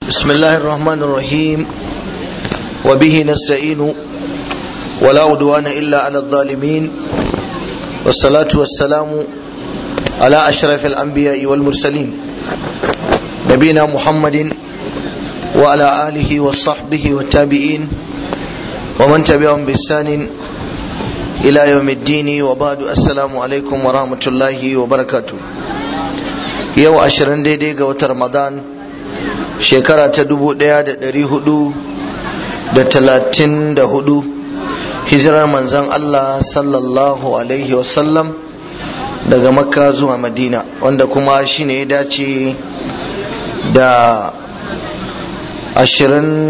بسم الله الرحمن الرحيم وبه نستعين ولا عدوان إلا على الظالمين والصلاة والسلام على أشرف الأنبياء والمرسلين نبينا محمد وعلى آله وصحبه والتابعين ومن تبعهم بإحسان إلى يوم الدين وبعد السلام عليكم ورحمة الله وبركاته يوم أشرن ديدي قوة رمضان shekara ta dubu ɗaya da ɗari hudu da talatin da hudu hijirar manzan Allah sallallahu alaihi wasallam daga makka zuwa madina wanda kuma shi ne ya dace da ashirin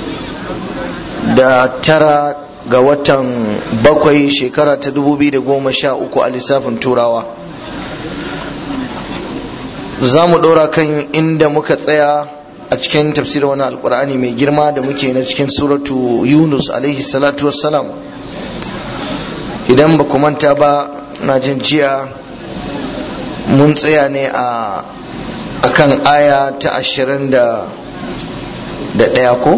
da tara ga watan bakwai shekara ta dubu biyu da goma sha uku a lissafin turawa za mu ɗora kan inda muka tsaya a cikin tafsirin wani alkur'ani mai girma da muke na cikin suratu yunus alaihi salatu wassalam idan ba ku manta ba na jin jiya mun tsaya ne a akan aya ta ashirin da ɗaya ko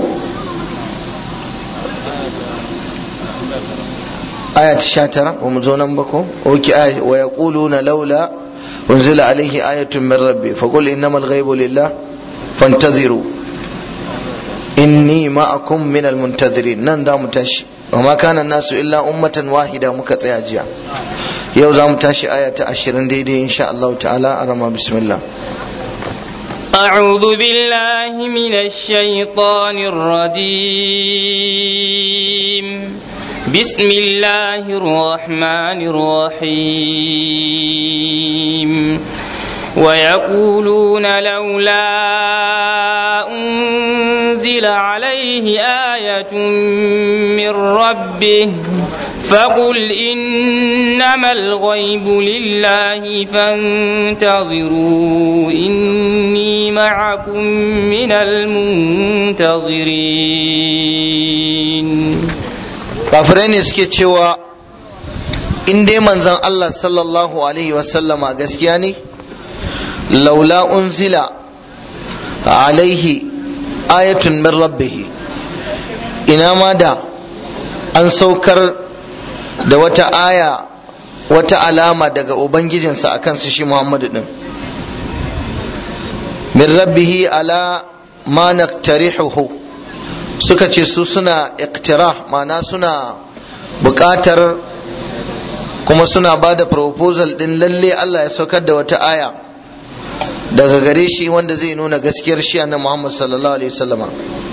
aya ta sha tara ba mu zo nan ba ko oki aya wa yaquluna laula unzila alaihi ayatun min rabbi faqul innamal ghaibu lillah فانتظروا إني معكم من المنتظرين نن دام تاشي وما كان الناس إلا أمة واحدة مكتيا جيا يو زام تاشي آية عشرين دي, دي إن شاء الله تعالى أرمى بسم الله أعوذ بالله من الشيطان الرجيم بسم الله الرحمن الرحيم ويقولون لولا أنزل عليه آية من ربه فقل إنما الغيب لله فانتظروا إني معكم من المنتظرين kafirai suke cewa in dai manzon Allah sallallahu alaihi wasallama gaskiya ne laula unzila alaihi ayatun min rabbih ina ma da an saukar da wata aya wata alama daga ubangijinsa a kansu shi muhammadu din min rabbihi ala ma naktarihuhu suka ce su suna iktirah ma'ana suna buƙatar kuma suna ba da proposal din lalle Allah ya saukar da wata aya daga gare shi wanda zai nuna gaskiyar shi na Muhammad sallallahu alaihi wasallama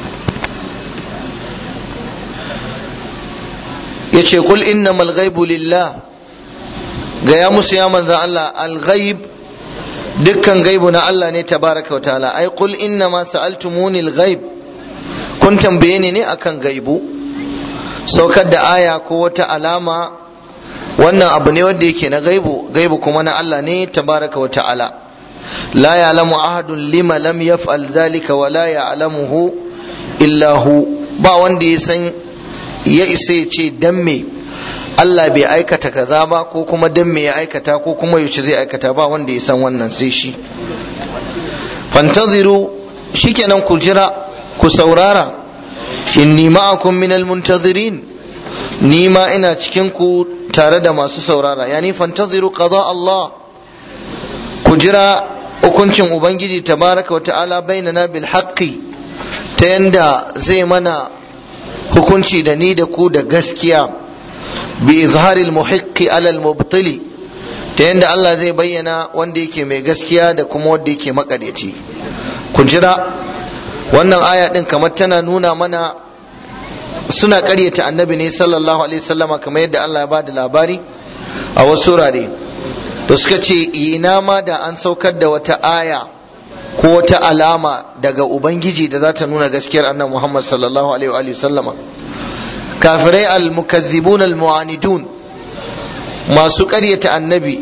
yace kul innamal ghaibu lillah ga ya musu ya manzo Allah al ghaib dukkan gaibu na Allah ne tabaraka wa ta'ala ai kul innama sa'altumuni al ghaib kun tambaye ni ne akan gaibu saukar da aya ko wata alama wannan abu ne wanda yake na gaibu gaibu kuma na Allah ne tabaraka wa ta'ala لا يعلم أحد لما لم يفعل ذلك ولا يعلمه إلا هو ba wanda ya san ya isa ya ce dan me Allah bai aikata kaza ba ko kuma dan me ya aikata ko kuma yaushe zai aikata ba wanda ya san wannan sai shi fantaziru shikenan ku jira ku saurara inni ma'akum minal muntazirin ni ma ina cikin ku tare da masu saurara yani fantaziru qada Allah ku jira hukuncin ubangiji tabaraka wa ta'ala bainana bil haqqi ta yanda zai mana hukunci da ni da ku da gaskiya bi izharil muhiqqi ala al mubtili ta yanda Allah zai bayyana wanda yake mai gaskiya da kuma wanda yake makadaici ku jira wannan aya din kamar tana nuna mana suna ƙaryata annabi ne sallallahu alaihi wasallama kamar yadda Allah ya bada labari a wasu wurare da suka ce ina ma da an saukar da wata aya ko wata alama daga ubangiji da za ta nuna gaskiyar annabi Muhammad sallallahu alaihi wa sallama kafirai al-mukazzibun al-mu'anidun masu ƙaryata annabi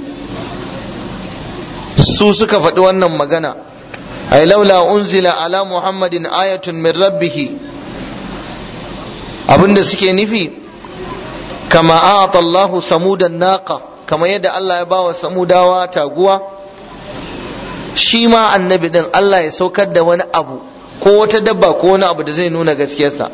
su suka faɗi wannan magana ay laula unzila ala muhammadin ayatun min rabbih abinda suke nufi kama a'ata Allahu samudan naqa kamar yadda Allah ya ba wa samudawa taguwa shi ma annabi din Allah ya saukar da wani abu ko wata dabba ko wani abu da zai nuna gaskiyarsa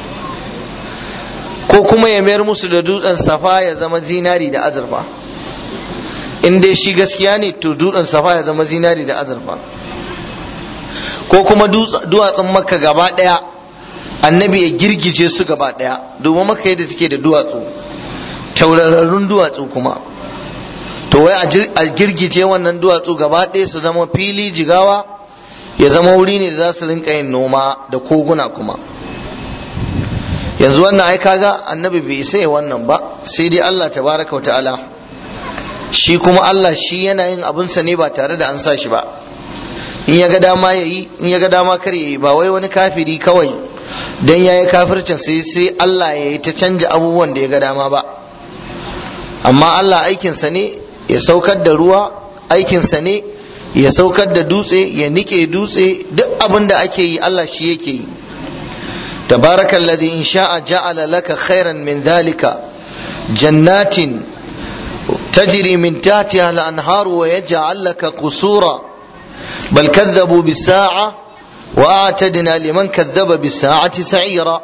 ko kuma ya mayar musu da dutsen safa ya zama zinari da azurfa in dai shi gaskiya ne to dutsen safa ya zama zinari da azurfa ko kuma duwatsun makka gaba ɗaya annabi ya girgije su gaba ɗaya domin makka yadda take da duwatsu taurarrun duwatsu kuma to wai a girgije wannan duwatsu gaba ɗaya su zama fili jigawa ya zama wuri ne da za su rinka yin noma da koguna kuma yanzu wannan ai kaga annabi bai isa ya wannan ba sai dai Allah tabaraka wa ta'ala shi kuma Allah shi yana yin abinsa ne ba tare da an sa shi ba in ya ga dama ya yi in ya ga dama kar ya yi ba wai wani kafiri kawai dan ya yi kafircin sai sai Allah ya yi ta canja abubuwan da ya ga dama ba amma Allah aikinsa ne ya saukar da ruwa aikinsa ne ya saukar da dutse ya nike dutse duk abin da ake yi Allah shi yake yi تبارك الذي إن شاء جعل لك خيرا من ذلك جنات تجري من تحتها الأنهار ويجعل لك قصورا بل كذبوا بالساعة وأعتدنا لمن كذب بالساعة سعيرا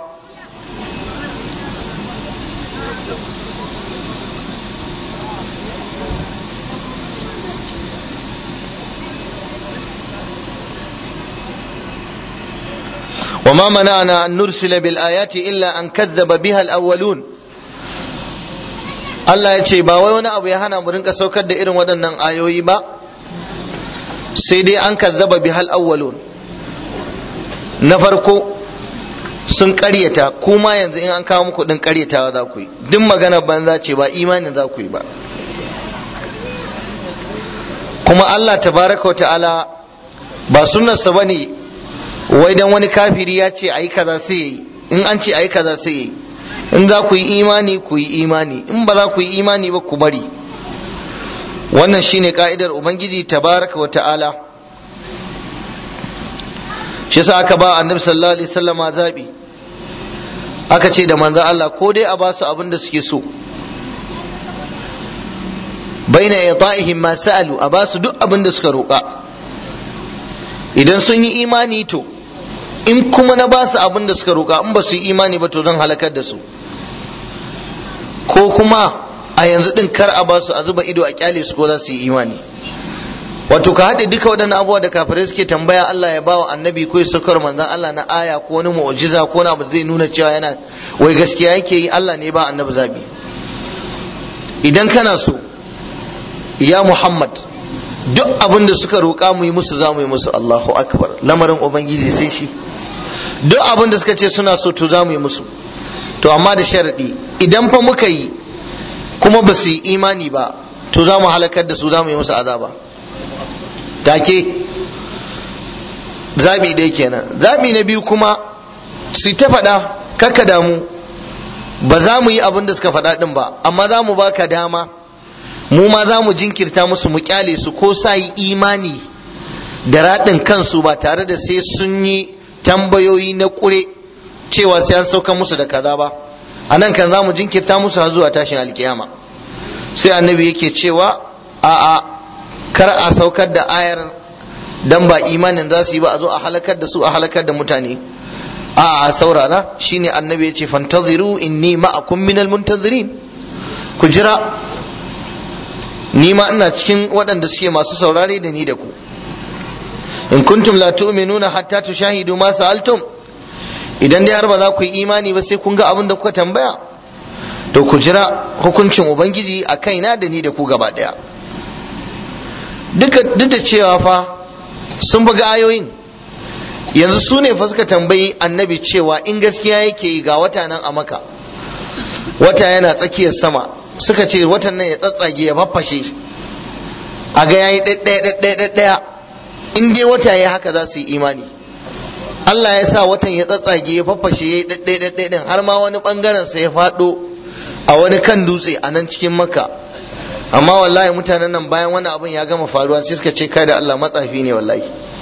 وما منعنا أن نرسل بالآيات إلا أن كذب بها الأولون Allah ya ce ba wai wani abu ya hana mu rinka saukar da irin waɗannan ayoyi ba sai dai an kazzaba bihal awwalun na farko sun ƙaryata kuma yanzu in an kawo muku ɗin ƙaryatawa za ku yi duk magana banza ce ba imanin za ku yi ba kuma Allah tabaraka wa ta'ala ba sunnarsa ba ne wai dan wani kafiri ya ce ayi kaza sai yayi in an ce ayi kaza sai yayi in za ku yi imani ku yi imani in ba za ku yi imani ba ku bari wannan shine ka'idar ubangiji tabaraka wa ta'ala shi yasa aka ba annabi sallallahu alaihi wasallama zabi aka ce da manzo Allah ko dai a ba su abin da suke so baina ita'ihim ma sa'alu a ba su duk abin da suka roƙa idan sun yi imani to in kuma na ba su abin da suka roƙa in ba su yi imani ba to zan halakar da su ko kuma a yanzu din kar a ba su a zuba ido a kyale su ko za su yi imani wato ka haɗe duka waɗannan abubuwa da kafirai suke tambaya Allah ya bawa annabi ko ya saukar manzon Allah na aya ko wani mu'jiza ko wani abu zai nuna cewa yana wai gaskiya yake yi Allah ne ba annabi zabi idan kana so ya Muhammad duk abin da suka roƙa mu yi musu za mu yi musu Allahu akbar lamarin ubangiji sai shi duk abin da suka ce suna so to za mu yi musu to amma da sharadi idan fa muka yi kuma ba su yi imani ba to za mu halakar da su za mu yi musu azaba take zabi dai kenan zabi na biyu kuma su ta faɗa kakka damu ba za mu yi abin da suka faɗa ɗin ba amma za mu baka dama mu ma za mu jinkirta musu mu kyale su ko sa yi imani da raɗin kansu ba tare da sai sun yi tambayoyi na ƙure cewa sai an sauka musu da kaza ba a nan kan za mu jinkirta musu har zuwa tashin alkiyama sai annabi yake cewa a'a kar a saukar da ayar dan ba imanin za su yi ba a zo a halakar da su a halakar da mutane a'a saurara shine annabi ya ce fantaziru inni ma'akum minal muntazirin ku jira ni ma ina cikin waɗanda suke masu saurare da ni da ku in kuntum la tu'minuna hatta tushahidu ma sa'altum idan dai har ba za ku yi imani ba sai kun ga abin da kuka tambaya to ku jira hukuncin ubangiji a kaina da ni da ku gaba daya duk da cewa fa sun buga ayoyin yanzu su ne fa suka tambayi annabi cewa in gaskiya yake yi ga wata nan a maka wata yana tsakiyar sama suka ce watan nan ya tsatsage ya faffashe a ga yayi ɗaya ɗaya in dai wata ya haka za su yi imani Allah ya sa watan ya tsatsage ya faffashe ya yi ɗaya ɗaya har ma wani ɓangaren sa ya faɗo a wani kan dutse a nan cikin makka amma wallahi mutanen nan bayan wani abin ya gama faruwa sai suka ce kai da Allah matsafi ne wallahi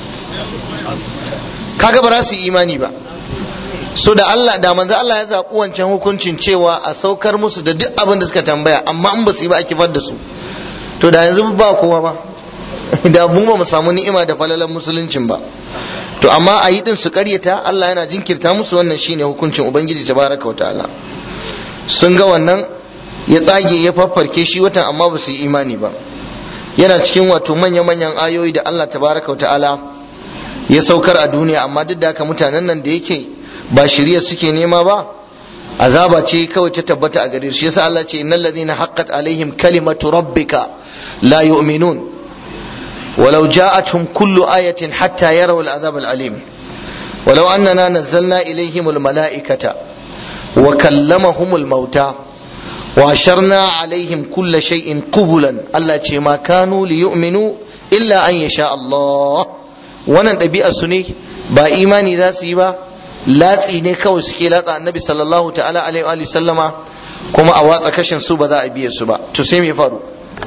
kaga ba za su yi imani ba so da Allah da manzo Allah ya zaɓi wancan hukuncin cewa a saukar musu da duk abin da suka tambaya amma in ba su yi ba a kifar da su to da yanzu ba kowa ba da mu ba mu samu ni'ima da falalan musuluncin ba to amma a yi din su karyata Allah yana jinkirta musu wannan shine hukuncin ubangiji tabaraka wa ta'ala sun ga wannan ya tsage ya faffarke shi watan amma ba su yi imani ba yana cikin wato manya-manyan ayoyi da Allah tabaraka wa ta'ala ya saukar a duniya amma duk da haka mutanen nan da yake ba shirya suke nema ba azaba ce kawai ta tabbata a gare shi yasa Allah ce innal ladina haqqat alaihim kalimatu rabbika la yu'minun ولو جاءتهم كل آية حتى يروا العذاب الأليم ولو أننا نزلنا إليهم الملائكة وكلمهم الموتى وأشرنا عليهم كل شيء قبلا الله ما كانوا ليؤمنوا إلا أن يشاء الله wannan ɗabi'a su ne ba imani za su yi ba latsi ne kawai suke latsa annabi sallallahu ta'ala alaihi wa sallama kuma a watsa kashin su ba za a biye su ba to sai me faru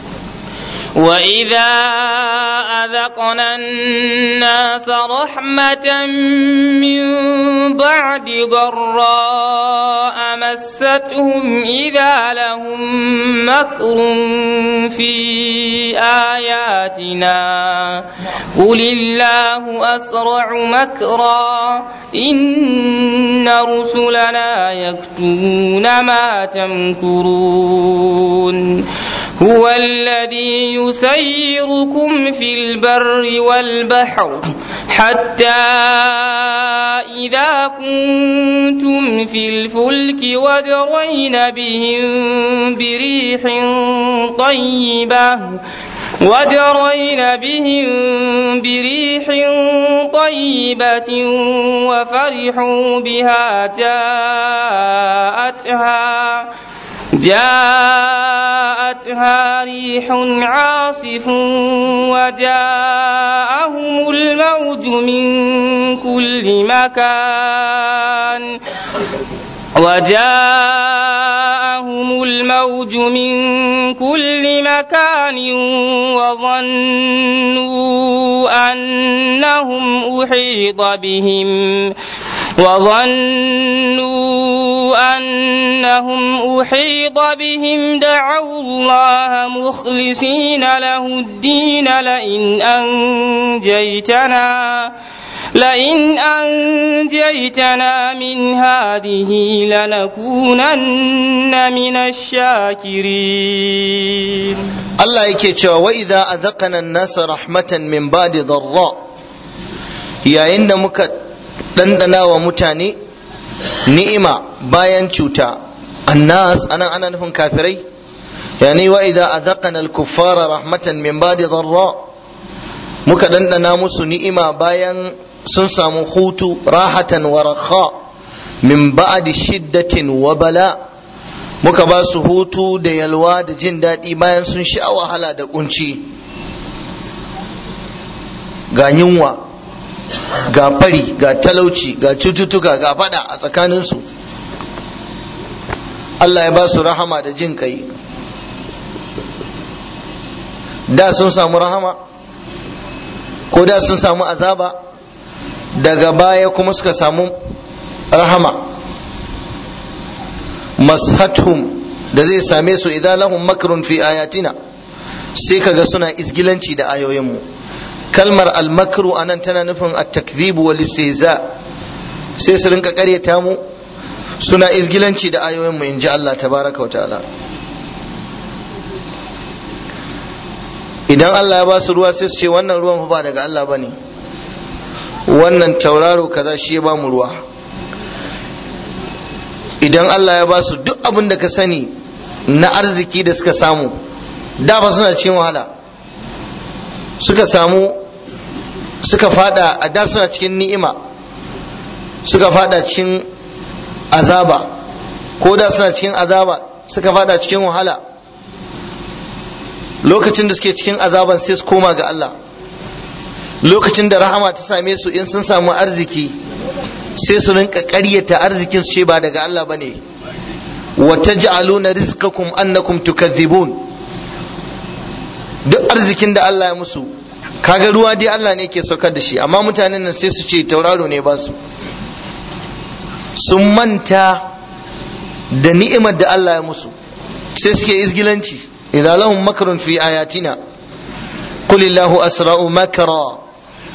وإذا أذقنا الناس رحمة من بعد ضراء مستهم إذا لهم مكر في آياتنا قل الله أسرع مكرا إن رسلنا يكتبون ما تمكرون هو الذي يسيركم في البر والبحر حتى إذا كنتم في الفلك وجرين بهم بريح طيبة وجرين بهم بريح طيبة وفرحوا بها جاءتها جاءتها ريح عاصف وجاءهم الموج من كل مكان وجاءهم الموج من كل مكان وظنوا أنهم أحيط بهم وظنوا أنهم أحيط بهم دعوا الله مخلصين له الدين لئن أنجيتنا لئن أنجيتنا من هذه لنكونن من الشاكرين الله يكي وإذا أذقنا الناس رحمة من بعد ضراء يا إن مك دندنا ومتاني ni'ima bayan cuta annas ana ana nufin kafirai yani wa idza adhaqana al-kuffara rahmatan min ba'di dharra muka dandana musu ni'ima bayan sun samu hutu rahatan wa rakha min ba'di shiddatin wa bala muka ba su hutu da yalwa da jin daɗi bayan sun sha wahala da kunci ga yunwa ga fari ga talauci ga cututtuka ga fada a tsakaninsu Allah ya ba su rahama da jin kai da sun samu rahama ko da sun samu azaba daga baya kuma suka samu rahama mashathum da zai same su idan lahum makrun fi ayatina sai kaga suna izgilanci da ayoyinmu kalmar almakru anan tana nufin at-takdhibu wal istihza sai su rinka karyata mu suna izgilanci da ayoyinmu in ji Allah tabaraka wa ta'ala idan Allah ya ba su ruwa sai su ce wannan ruwan ba daga Allah bane wannan tauraro kaza shi ya ba mu ruwa idan Allah ya ba su duk abin da ka sani na arziki da suka samu da ba suna cikin wahala suka samu suka fada a da suna cikin ni'ima suka fada cikin azaba ko da suna cikin azaba suka fada cikin wahala lokacin da suke cikin azaban sai su koma ga Allah lokacin da rahama ta same su in sun samu arziki sai su rinka ƙaryata arzikin su ce ba daga Allah bane wa taj'aluna rizqakum annakum tukadhibun duk arzikin da Allah ya musu kaga ruwa dai Allah ne ke saukar da shi amma mutanen nan sai su ce tauraro ne ba su sun manta da ni'imar da Allah ya musu sai suke izgilanci idza lahum makrun fi ayatina qul illahu asra'u makra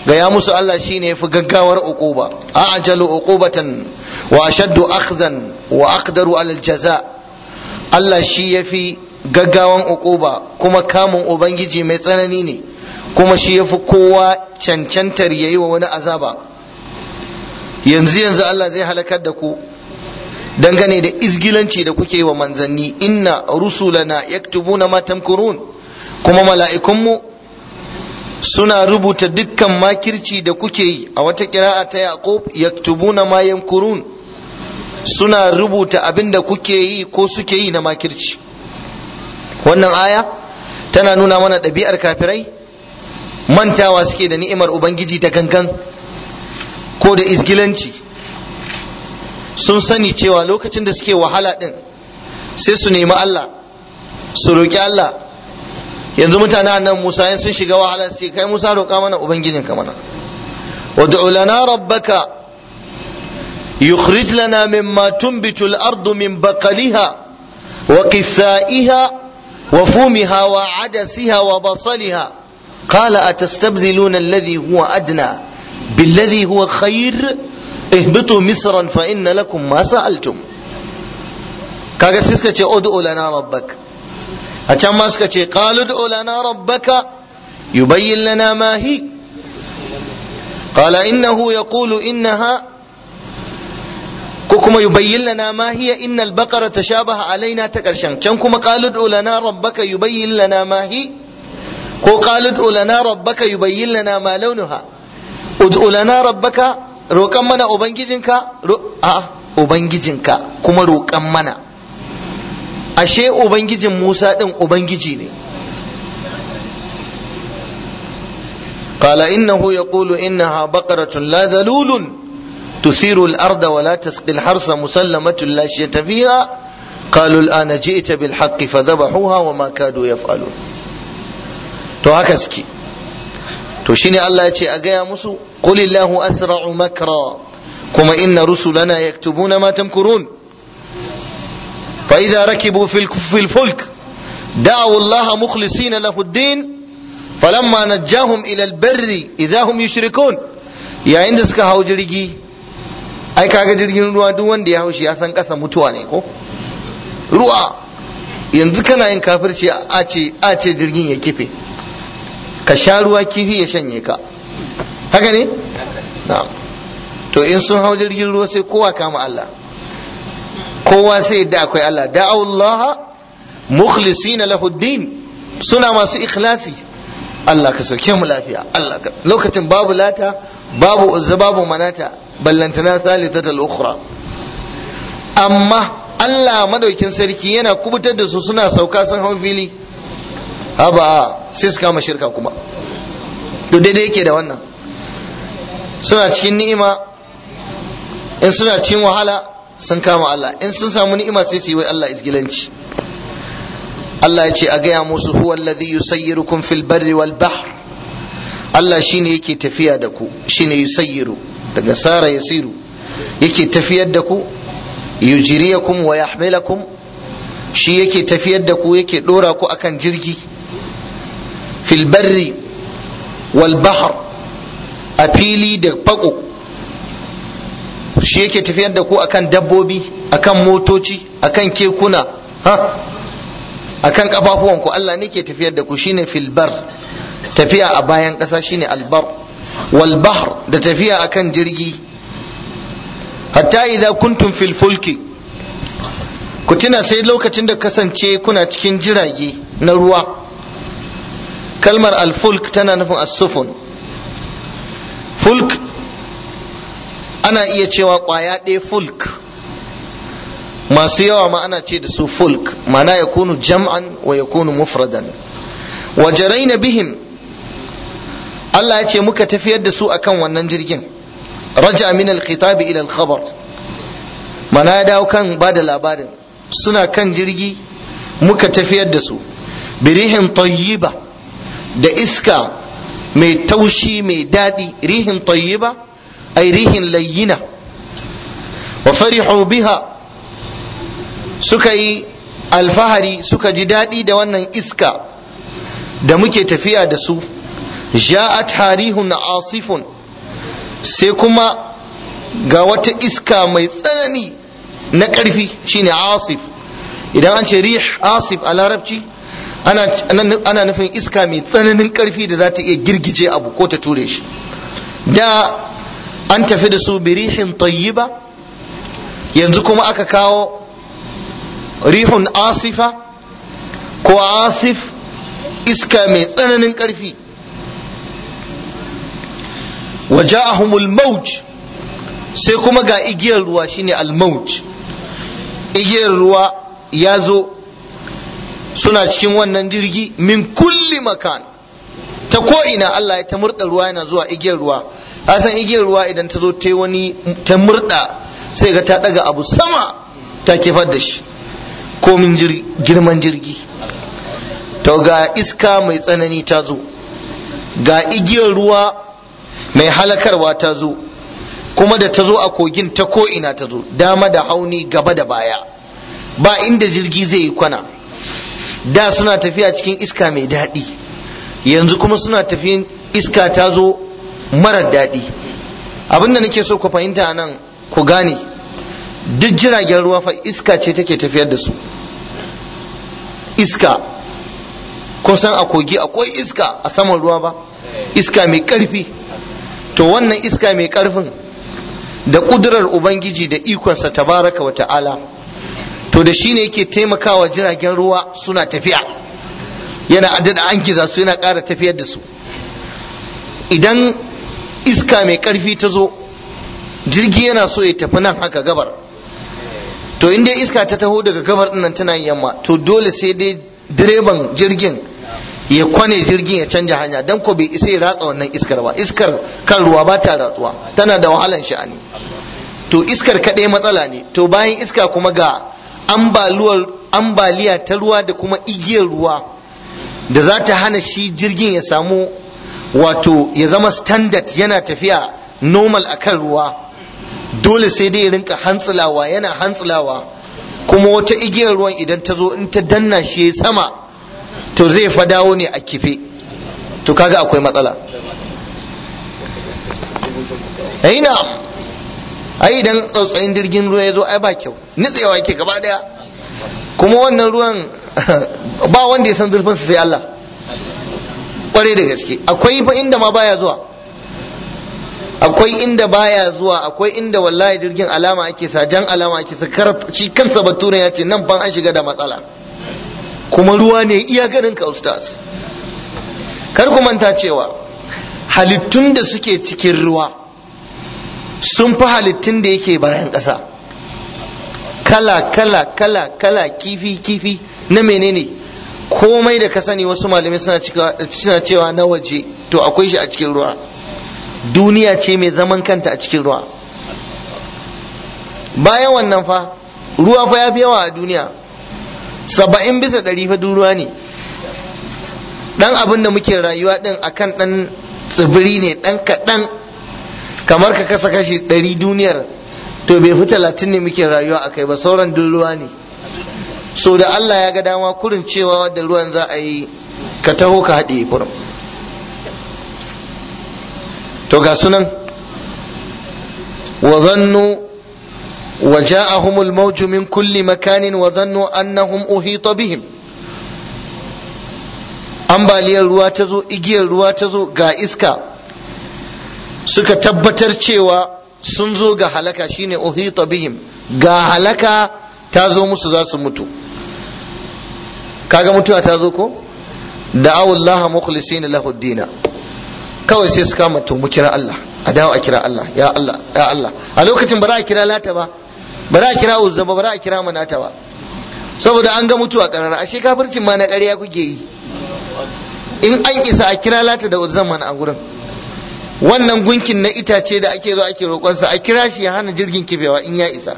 gaya musu Allah shine yafi gaggawar uquba a'jalu uqubatan wa ashaddu akhdhan wa aqdaru alal jaza Allah shi yafi gaggawan uquba kuma kamun ubangiji mai tsanani ne kuma shi yafi kowa cancantar yayi wa wani azaba yanzu yanzu Allah zai halakar da ku dangane da izgilanci da kuke wa manzanni inna rusulana yaktubuna ma tamkurun kuma mala'ikunmu suna rubuta dukkan makirci da kuke yi a wata kira'a ta yaqub yaktubuna ma yamkurun suna rubuta abin da kuke yi ko suke yi na makirci wannan aya tana nuna mana ɗabi'ar kafirai mantawa suke da ni'imar ubangiji da gangan ko da izgilanci sun sani cewa lokacin da suke wahala ɗin sai su nemi Allah su roƙi Allah yanzu mutane annan Musa yan sun shiga wahala sai kai Musa roƙa mana ubangijinka mana wad'u lana rabbaka yukhrij lana mimma tunbitu al-ardu min baqaliha wa qithaiha wa fumiha wa adasiha wa basaliha qala atastabdiluna alladhi huwa adna billadhi huwa khair ihbitu misran fa inna lakum ma sa'altum kaga sai suka ce ud'u lana rabbaka a can ma suka ce qalu ud'u lana rabbaka yubayyin lana ma hi qala innahu yaqulu innaha ko kuma yubayyin lana ma hiya innal baqara tashabaha alaina ta karshen can kuma qalu ud'u lana rabbaka yubayyin lana ma hi ko qalu ud'u lana rabbaka yubayyin lana ma launuha ud'u lana rabbaka roƙan mana ubangijinka a ubangijinka kuma roƙan mana ashe ubangijin Musa ɗin ubangiji ne قال إنه يقول إنها بقرة لا ذلول تثير الأرض ولا تسقي الحرث مسلمة لا شية فيها قالوا الآن جئت بالحق فذبحوها وما كادوا يفعلون to haka suke to shine Allah ya ce a gaya musu qul illahu asra'u makra kuma inna rusulana yaktubuna ma tamkurun fa idza rakibu fil fil fulk da'u Allah mukhlisina lahu ad-din falamma najjahum ila al-barri idza hum yushrikun yayin da suka hau jirgi ai kaga jirgin ruwa duk wanda ya haushi ya san kasa mutuwa ne ko ruwa yanzu kana yin kafirci a ce a ce jirgin ya kife ka sha ruwa kifi ya shanye ka haka ne na'am to in sun hau jirgin ruwa sai kowa kama Allah kowa sai yadda akwai Allah da'awullah mukhlisina lahu din suna masu ikhlasi Allah ka sauke mu lafiya Allah ka lokacin babu lata babu uzza babu manata ballantana thalithatul ukhra amma Allah madaukin sarki yana kubutar da su suna sauka sun hau fili haba sai su kama shirka kuma to daidai yake da wannan suna cikin ni'ima in suna cikin wahala sun kama Allah in sun samu ni'ima sai su yi wa Allah isgilanci Allah ya ce a gaya musu huwa alladhi yusayyirukum fil barri wal bahr Allah shine yake tafiya da ku shine yusayyiru daga sara yasiru yake tafiyar da ku yujriyakum wa yahmilakum shi yake tafiyar da ku yake dora ku akan jirgi fil barri wal bahr a fili da fako shi yake tafiyar da ku akan dabbobi akan motoci akan kekuna ha akan kafafuwanku Allah ne ke tafiyar da ku shine fil bar tafiya a bayan ƙasa shine albar wal bahr da tafiya akan jirgi hatta idza kuntum fil fulki ku tuna sai lokacin da kasance kuna cikin jirage na ruwa kalmar alfulk tana nufin as-sufun fulk ana iya cewa kwaya ɗaya fulk masu yawa ma ana ce da su fulk mana ya kunu jam'an wa ya kunu mufradan wa jaraina bihim Allah ya ce muka tafiyar da su akan wannan jirgin raja min al-khitab ila al-khabar mana ya dawo kan ba da labarin suna kan jirgi muka tafiyar da su birihin tayyiba da iska mai taushi mai daɗi rihin tayyiba ay rihin layyina wa farihu biha suka yi alfahari suka ji daɗi da wannan iska da muke tafiya da su ja'at harihun asifun sai kuma ga wata iska mai tsanani na ƙarfi shine asif idan an ce rih asif a larabci ana nufin iska mai tsananin ƙarfi da za ta iya girgije abu ko ta ture shi da an tafi da su birihin tayyiba yanzu kuma aka kawo rihun asifa ko asif iska mai tsananin ƙarfi waja'ahumul mauj sai kuma ga igiyar ruwa shine al-mauj igiyar ruwa ya zo suna cikin wannan jirgi min kulli makan ta ko'ina Allah ya ta murda ruwa yana zuwa igiyar ruwa san igiyar ruwa idan ta zo ta wani ta murda sai ga ta daga abu sama ta kifar da shi komin girman jirgi to ga iska mai tsanani ta zo ga igiyar ruwa mai halakarwa ta zo kuma da ta zo a kogin ta ko'ina ta zo dama da hauni gaba da baya ba inda jirgi zai yi kwana da suna tafiya cikin iska mai daɗi yanzu kuma suna tafiyan iska ta zo marar daɗi abinda nake so ku fahimta nan ku gane duk jiragen ruwa fa iska ce take tafiyar da su iska kun san a kogi akwai iska a saman ruwa ba iska mai ƙarfi to wannan iska mai ƙarfin da ƙudurar ubangiji da ikonsa tabaraka wa ta'ala to da shi ne yake taimakawa jiragen ruwa suna tafiya yana adada an giza su yana ƙara tafiyar da su idan iska mai ƙarfi ta zo jirgi yana so ya tafi nan haka gabar to in dai iska ta taho daga gabar nan tana yamma to dole sai dai direban jirgin ya kwane jirgin ya canja hanya dan ko bai isa ya ratsa wannan iskar ba iskar kan ruwa ba ta ratsuwa tana da wahalan sha'ani to iskar kaɗai matsala ne to bayan iska kuma ga ambaliya ta ruwa da kuma igiyar ruwa da za ta hana shi jirgin ya samu wato ya zama standard yana tafiya normal akan ruwa dole sai dai ya rinka hantsilawa yana hantsilawa kuma wata igiyar ruwan idan ta zo in ta danna shi ya sama to zai fa dawo ne a kife to kaga akwai matsala ai na ai idan tsautsayin jirgin ruwa ya zo ai ba kyau nitsewa yake gaba daya kuma wannan ruwan ba wanda ya san zurfin sai Allah kware da gaske akwai fa inda ma baya zuwa akwai inda baya zuwa akwai inda wallahi jirgin alama ake sa jan alama ake sa shi kansa bature ya ce nan ban an shiga da matsala kuma ruwa ne iya ganin ka ustaz kar ku manta cewa halittun da suke cikin ruwa sun fi halittun da yake bayan ƙasa kala kala kala kala kifi kifi na menene komai da ka sani wasu malamai suna cewa na waje to akwai shi a cikin ruwa duniya ce mai zaman kanta a cikin ruwa bayan wannan fa ruwa fa ya fi yawa a duniya saba'in bisa ɗari fa ruwa ne ɗan abin da muke rayuwa ɗin akan ɗan tsibiri ne ɗan kaɗan kamar ka kasa kashi ɗari duniyar to bai fi talatin ne muke rayuwa a kai ba sauran duk ruwa ne so da Allah ya ga dama kurin cewa da ruwan za a yi ka taho ka haɗe kurin to ga sunan wa zannu wa ja'ahum al-mawj min kulli makanin wa zannu annahum uhita bihim ambaliyar ruwa ta zo igiyar ruwa ta zo ga iska suka tabbatar cewa sun zo ga halaka shine uhita bihim ga halaka ta zo musu za su mutu kaga mutuwa ta zo ko da'awu Allah mukhlisina lahu dina kawai sai su kama to mu kira Allah a dawo a kira Allah ya Allah ya Allah a lokacin ba za a kira lata ba ba za a kira uzza ba ba za a kira manata ba saboda an ga mutuwa karara ashe kafircin ma na ƙarya kuke yi in an isa a kira lata da uzzan mana a gurin wannan gunkin na itace da ake zo ake roƙonsa a kira shi ya hana jirgin kifewa in ya isa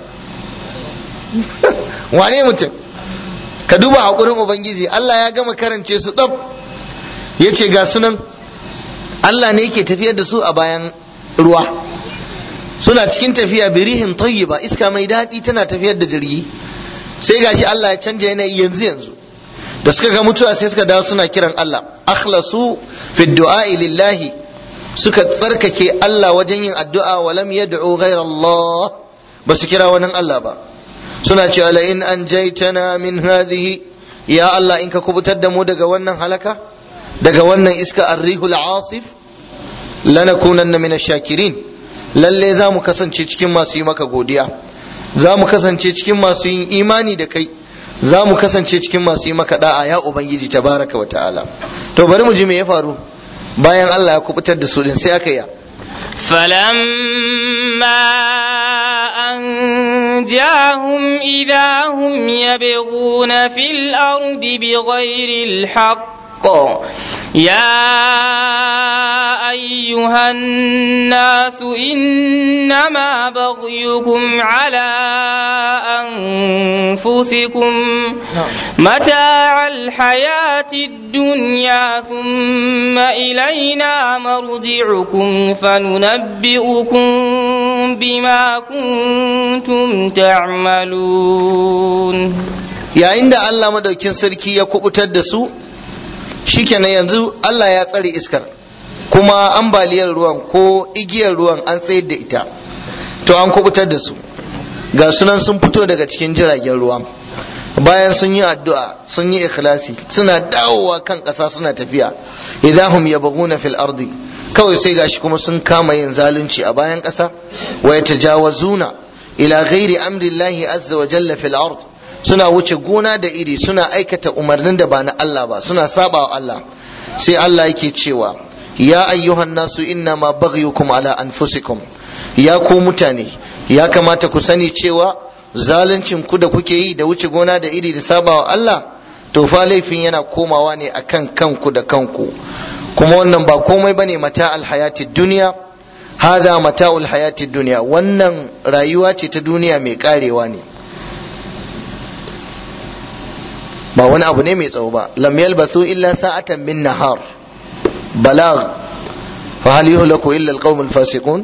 wane mutum ka duba haƙurin ubangiji Allah ya gama karance su ɗab ya ce ga sunan Allah ne yake tafiyar da su a bayan ruwa suna cikin tafiya birihin tayyiba iska mai daɗi tana tafiyar da jirgi sai gashi Allah ya canja yanayi yanzu yanzu da suka ga mutuwa sai suka dawo suna kiran Allah akhlasu fi du'a lillahi suka tsarkake Allah wajen yin addu'a wa lam yad'u ghayra Allah ba su kira wani Allah ba suna cewa la in anjaytana min hadhihi ya Allah in ka kubutar da mu daga wannan halaka daga wannan iska arrihul asif lanakunanna min shakirin lalle za mu kasance cikin masu yi maka godiya za mu kasance cikin masu yin imani da kai za mu kasance cikin masu yi maka da'a ya ubangiji tabaraka wa ta'ala to bari mu ji me ya faru bayan Allah ya kubutar da su din sai aka yi فلما أنجاهم إذا هم يبغون في الأرض بغير الحق يا أيها الناس إنما بغيكم على أنفسكم متاع الحياة الدنيا ثم إلينا مرجعكم فننبئكم بما كنتم تعملون yayin da Allah madaukin sarki ya kubutar da su shikenan yanzu Allah ya tsare iskar kuma ambaliyar ruwan ko igiyar ruwan an tsayar da ita to an kubutar da su ga sunan sun fito daga cikin jiragen ruwa bayan sun yi addu'a sun yi ikhlasi suna dawowa kan ƙasa suna tafiya idahum yabghuna fil ardi kawai sai gashi kuma sun kama yin zalunci a bayan ƙasa wa yatajawazuna ila ghairi amrillahi azza wa jalla fil ard suna wuce gona da iri suna aikata umarnin da ba na Allah ba suna saba wa Allah sai Allah yake cewa ya ayyuhan nasu inna ma baghyukum ala anfusikum ya ku mutane ya kamata ku sani cewa zaluncin ku da kuke yi da wuce gona da iri da saba wa Allah to fa laifin yana komawa ne akan kanku da kanku kuma wannan ba komai bane mata alhayatid duniya hada mata'ul hayatid duniya wannan rayuwa ce ta duniya mai karewa ne ba wani abu ne mai tsawo ba lam yalbathu illa sa'atan min nahar balagh fa hal yuhlaku illa alqawm alfasiqun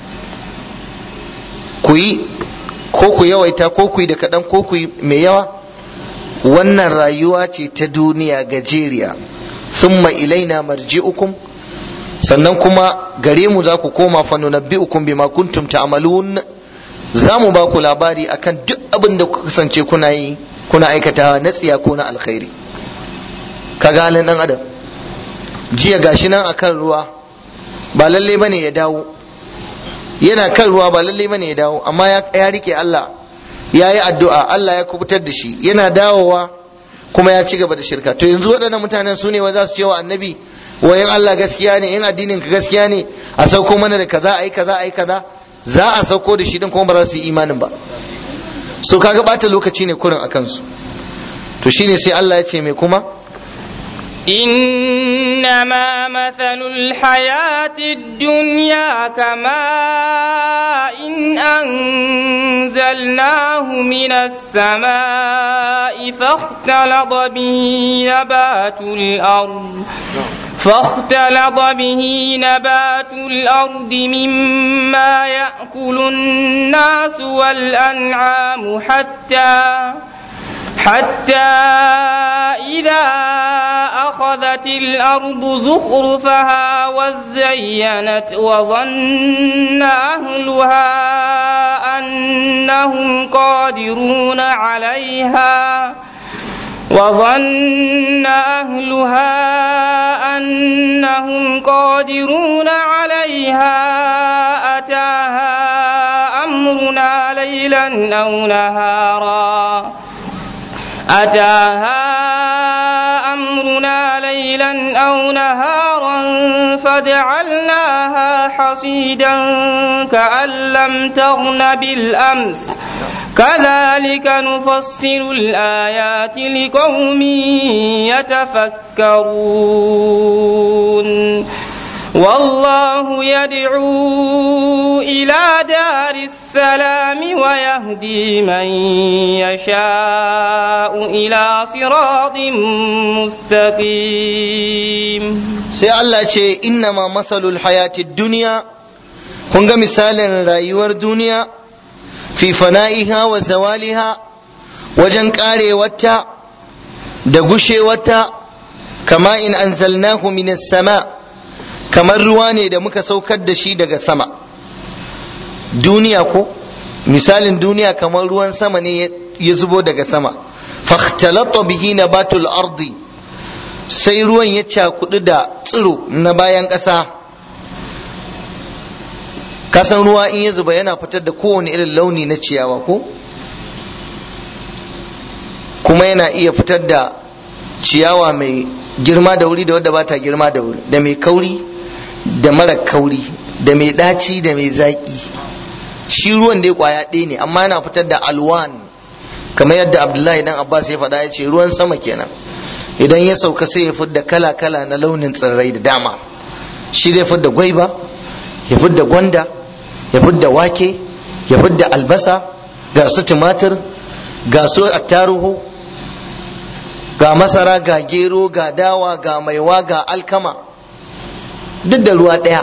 ku yi ko ku yawaita ko ku yi da kaɗan ko ku yi mai yawa wannan rayuwa ce ta duniya gajeriya thumma ilaina marji'ukum sannan kuma gare mu za ku koma fa nunabbi'ukum bima kuntum ta'malun za mu ba ku labari akan duk abin da kuka kasance kuna yi kuna aikatawa na tsiya ko na alkhairi ka halin dan adam jiya gashi nan akan ruwa ba lalle bane ya dawo yana kan ruwa ba lalle bane ya dawo amma ya rike Allah ya yi addu'a Allah ya kubutar da shi yana dawowa kuma ya ci gaba da shirka to yanzu waɗannan mutanen su ne wa za su ce wa annabi wayan Allah gaskiya ne in addinin ka gaskiya ne a sauko mana da kaza ayi kaza ayi kaza za a sauko da shi din kuma ba za su yi imanin ba so kaga bata lokaci ne kurin akan su to shine sai Allah ya ce mai kuma إنما مثل الحياة الدنيا كماء إن أنزلناه من السماء فاختلط به نبات الأرض فاختلط به نبات الأرض مما يأكل الناس والأنعام حتى حتى إذا أخذت الأرض زخرفها وزينت وظن أهلها أنهم قادرون عليها وظن أهلها أنهم قادرون عليها أتاها أمرنا ليلا أو نهارا أتاها أمرنا ليلا أو نهارا فجعلناها حصيدا كأن لم تغن بالأمس كذلك نفصل الآيات لقوم يتفكرون والله يدعو إلى دار السلام ويهدي من يشاء إلى صراط مستقيم sai Allah ce innama masalul hayati duniya kun ga misalin rayuwar duniya fi fana'iha wa zawaliha wajen karewarta da gushewata kama in anzalnahu minas sama kamar ruwa ne da muka saukar da shi daga sama duniya ko misalin duniya kamar ruwan sama ne ya zubo daga sama fakhtalata bihi nabatul ardi sai ruwan ya cakudu da tsiro na bayan ƙasa kasan ruwa in ya zuba yana fitar da kowane irin launi na ciyawa ko kuma yana iya fitar da ciyawa mai girma da wuri da wadda ba ta girma da wuri da mai kauri da mara kauri da mai ɗaci da mai zaƙi shi ruwan dai kwaya ɗaya ne amma yana fitar da alwan kamar yadda abdullahi dan abbas ya faɗa ya ce ruwan sama kenan idan ya sauka sai ya fidda kala kala na launin tsirrai da dama shi zai fidda gwaiba ya fidda gwanda ya fidda wake ya fidda albasa ga su tumatir ga su attaruhu ga masara ga gero ga dawa ga maiwa ga alkama duk da ruwa ɗaya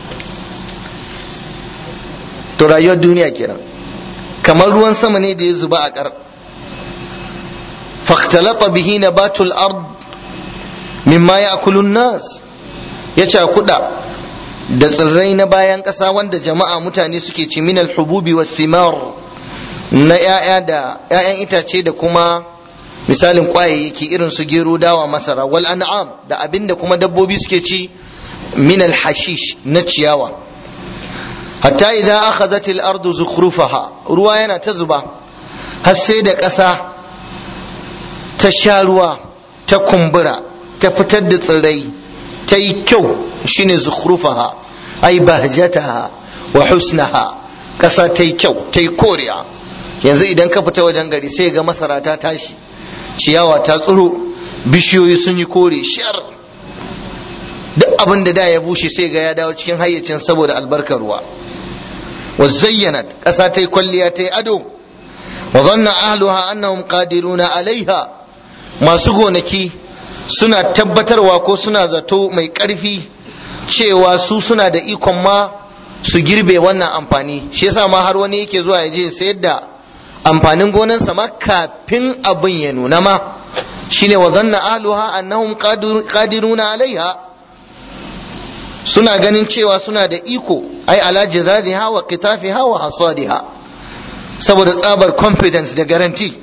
to rayuwar duniya kenan kamar ruwan sama ne da ya zuba a ƙar faktalata bihi nabatul ard mimma ya'kulun nas ya cakuɗa da tsirrai na bayan ƙasa wanda jama'a mutane suke ci minal hububi was simar na 'ya'ya da 'ya'yan itace da kuma misalin kwayayyaki irin su gero dawa masara wal an'am da abinda kuma dabbobi suke ci minal hashish na ciyawa hatta idan akhadhat al-ardu zukhrufaha ruwa yana ta zuba har sai da ƙasa ta sha ruwa ta kumbura ta fitar da tsirrai ta yi kyau shine zukhrufaha ai bahjataha wa husnaha ƙasa ta yi kyau ta yi koriya yanzu idan ka fita wajen gari sai ga masara ta tashi ciyawa ta tsiro bishiyoyi sun yi kore shar duk abin da da ya bushe sai ga ya dawo cikin hayyacin saboda albarkar ruwa wa zayyanat ƙasa ta yi kwalliya ta yi ado wa zanna ahluha annahum qadiruna alaiha masu gonaki suna tabbatarwa ko suna zato mai ƙarfi cewa su suna da ikon ma su girbe wannan amfani shi yasa ma har wani yake zuwa ya je sayar da amfanin gonansa ma kafin abin ya nuna ma shine wa zanna ahluha annahum qadiruna alaiha suna ganin cewa suna da iko ai ala jazaziha wa qitafiha wa hasadiha saboda tsabar confidence da guarantee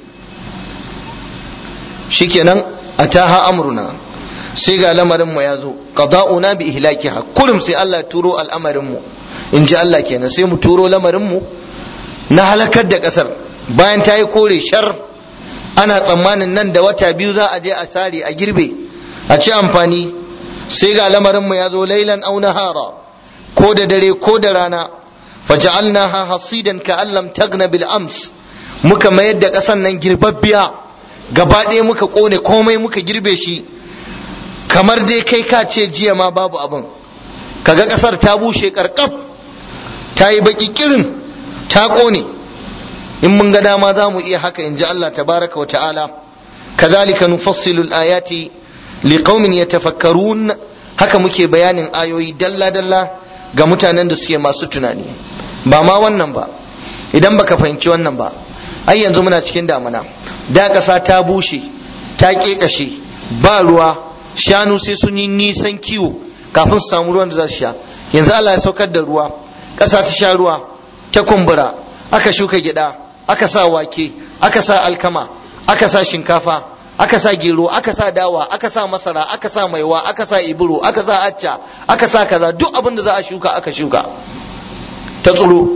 shikenan ataha amruna sai ga lamarin mu ya zo qada'una bi ihlakiha kullum sai Allah turo al'amarin mu in ji Allah kenan sai mu turo lamarin mu na halakar da kasar bayan ta yi kore shar ana tsammanin nan da wata biyu za a je a sare a girbe a ci amfani sai ga lamarinmu ya zo lailan au nahara ko da dare ko da rana faja'alnaha hasidan ka allam tagna bil ams muka mayar da ƙasan nan girbabbiya gaba ɗaya muka ƙone komai muka girbe shi kamar dai kai ka ce jiya ma babu abin kaga ƙasar ta bushe ƙarƙaf ta yi baƙi kirin ta ƙone in mun ga dama za mu iya haka in ji Allah tabaraka wa ta'ala kazalika nufassilu al-ayati liqaumin yatafakkarun haka muke bayanin ayoyi dalla dalla ga mutanen da suke masu tunani ba ma wannan ba idan baka fahimci wannan ba ai yanzu muna cikin damuna da ƙasa ta bushe ta ƙeƙashe ba ruwa shanu sai sun yi nisan kiwo kafin su samu ruwan da za su sha yanzu Allah ya saukar da ruwa ƙasa ta sha ruwa ta kumbura aka shuka gyaɗa aka sa wake aka sa alkama aka sa shinkafa aka sa gero aka sa dawa aka sa masara aka sa maiwa aka sa iburo aka sa acca aka sa kaza duk abin da za a shuka aka shuka ta tsiro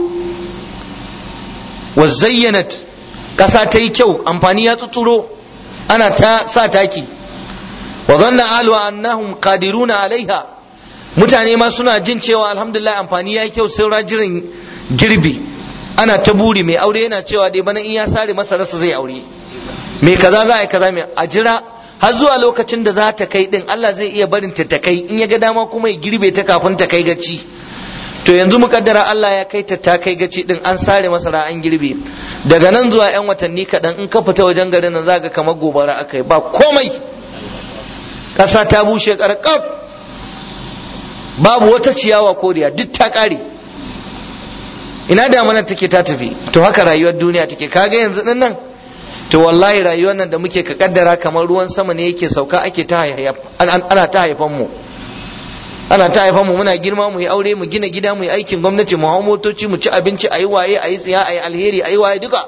wa zayyanat kasa ta yi kyau amfani ya tsuro ana ta sa taki wa zanna ahlu annahum qadiruna alaiha mutane ma suna jin cewa alhamdulillah amfani ya yi kyau sai jiran girbi ana ta buri mai aure yana cewa dai bana in ya sare masararsa zai aure me kaza za a yi kaza mai a jira har zuwa lokacin da za ta kai din Allah zai iya barin ta ta kai in ya ga dama kuma ya girbe ta kafin ta kai gaci to yanzu mukaddara Allah ya kai ta ta kai gaci din an sare masara an girbe daga nan zuwa yan watanni kaɗan in ka fita wajen garin nan zaka kamar gobara aka yi ba komai ƙasa ta bushe ƙarƙaf babu wata ciyawa koriya duk ta ƙare ina damanar take ta tafi to haka rayuwar duniya take kaga yanzu din nan to wallahi rayuwar nan da muke ka kaddara kamar ruwan sama ne yake sauka ake ta ana ta haifan mu ana ta haifan mu muna girma mu yi aure mu gina gida mu yi aikin gwamnati mu hau motoci mu ci abinci a yi waye a yi tsiya a yi alheri a yi waye duka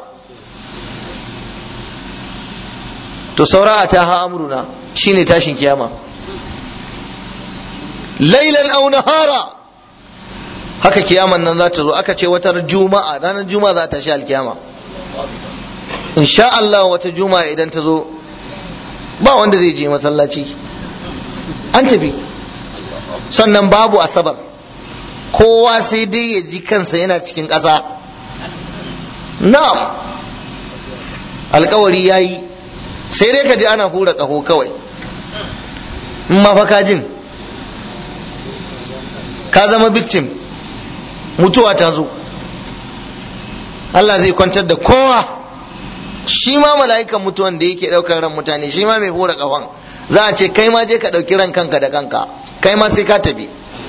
to saura a ta ha amruna shine tashin kiyama lailan aw nahara haka kiyaman nan za ta zo aka ce wata juma'a ranar juma'a za ta shi alkiyama insha Allah wata juma'a idan ta zo ba wanda zai je masallaci an tafi sannan babu asabar kowa sai dai ya ji kansa yana cikin ƙasa na'am alkawari ya yi sai dai ka ji ana hura ƙaho kawai in ma fa ka jin ka zama victim mutuwa ta zo Allah zai kwantar da kowa shi ma mala'ikan mutuwan da yake ɗaukar ran mutane shi ma mai hura ƙahon za a ce kai ma je ka ɗauki ran kanka da kanka kai ma sai ka tafi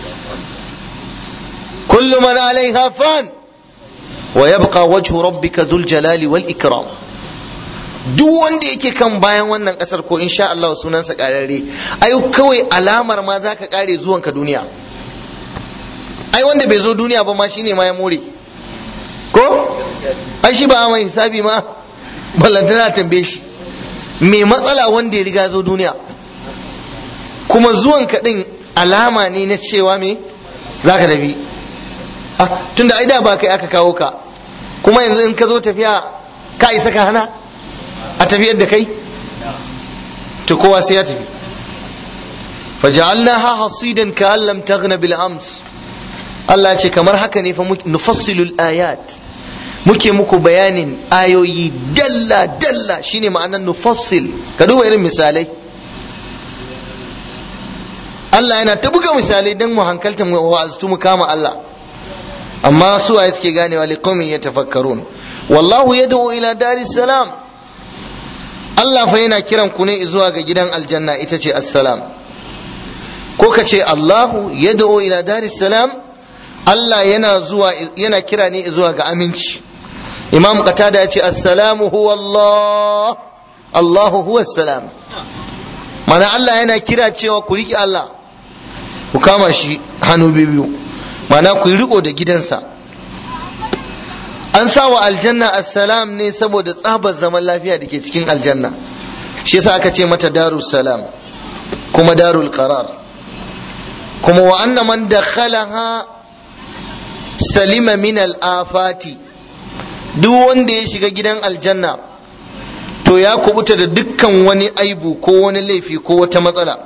kullu man alaiha fan wa yabqa wajhu rabbika dhul jalali wal ikram duk wanda yake kan bayan wannan kasar ko insha Allah sunansa kararre ai kawai alamar ma zaka kare zuwanka duniya ai wanda bai zo duniya ba ma shine ma ya more ko ai shi ba mai hisabi ma ballantana tambaye shi mai matsala wanda ya riga zo duniya kuma zuwan din alama ne na cewa me zaka tafi ah tunda ai da ba kai aka kawo ka kuma yanzu in ka zo tafiya ka isa ka hana a tafiyar da kai to kowa sai ya tafi faja'alnaha hasidan ka'an lam taghna bil ams Allah ya ce kamar haka ne fa nufassilul ayat muke muku bayanin ayoyi dalla dalla shine ma'anar nufassil ka duba irin misalai Allah yana ta buga misalai don mu hankalta mu wa'aztu mu kama Allah amma su waye suke ganewa liqaumin yatafakkarun wallahu yad'u ila daris salam Allah fa yana kiran ku ne zuwa ga gidan aljanna ita ce assalam ko ka ce Allahu yad'u ila daris salam Allah yana zuwa yana kira ne zuwa ga aminci Imam Qatada ya ce assalamu huwa Allah Allahu huwa salam mana Allah yana kira cewa ku riƙe Allah ku kama shi hannu biyu mana ku yi riko da gidansa an sa wa aljanna assalam ne saboda tsabar zaman lafiya da ke cikin aljanna shi yasa aka ce mata darul salam kuma darul qarar kuma wa anna man dakhalaha salima min al-afati duk wanda ya shiga gidan aljanna to ya kubuta da dukkan wani aibu ko wani laifi ko wata matsala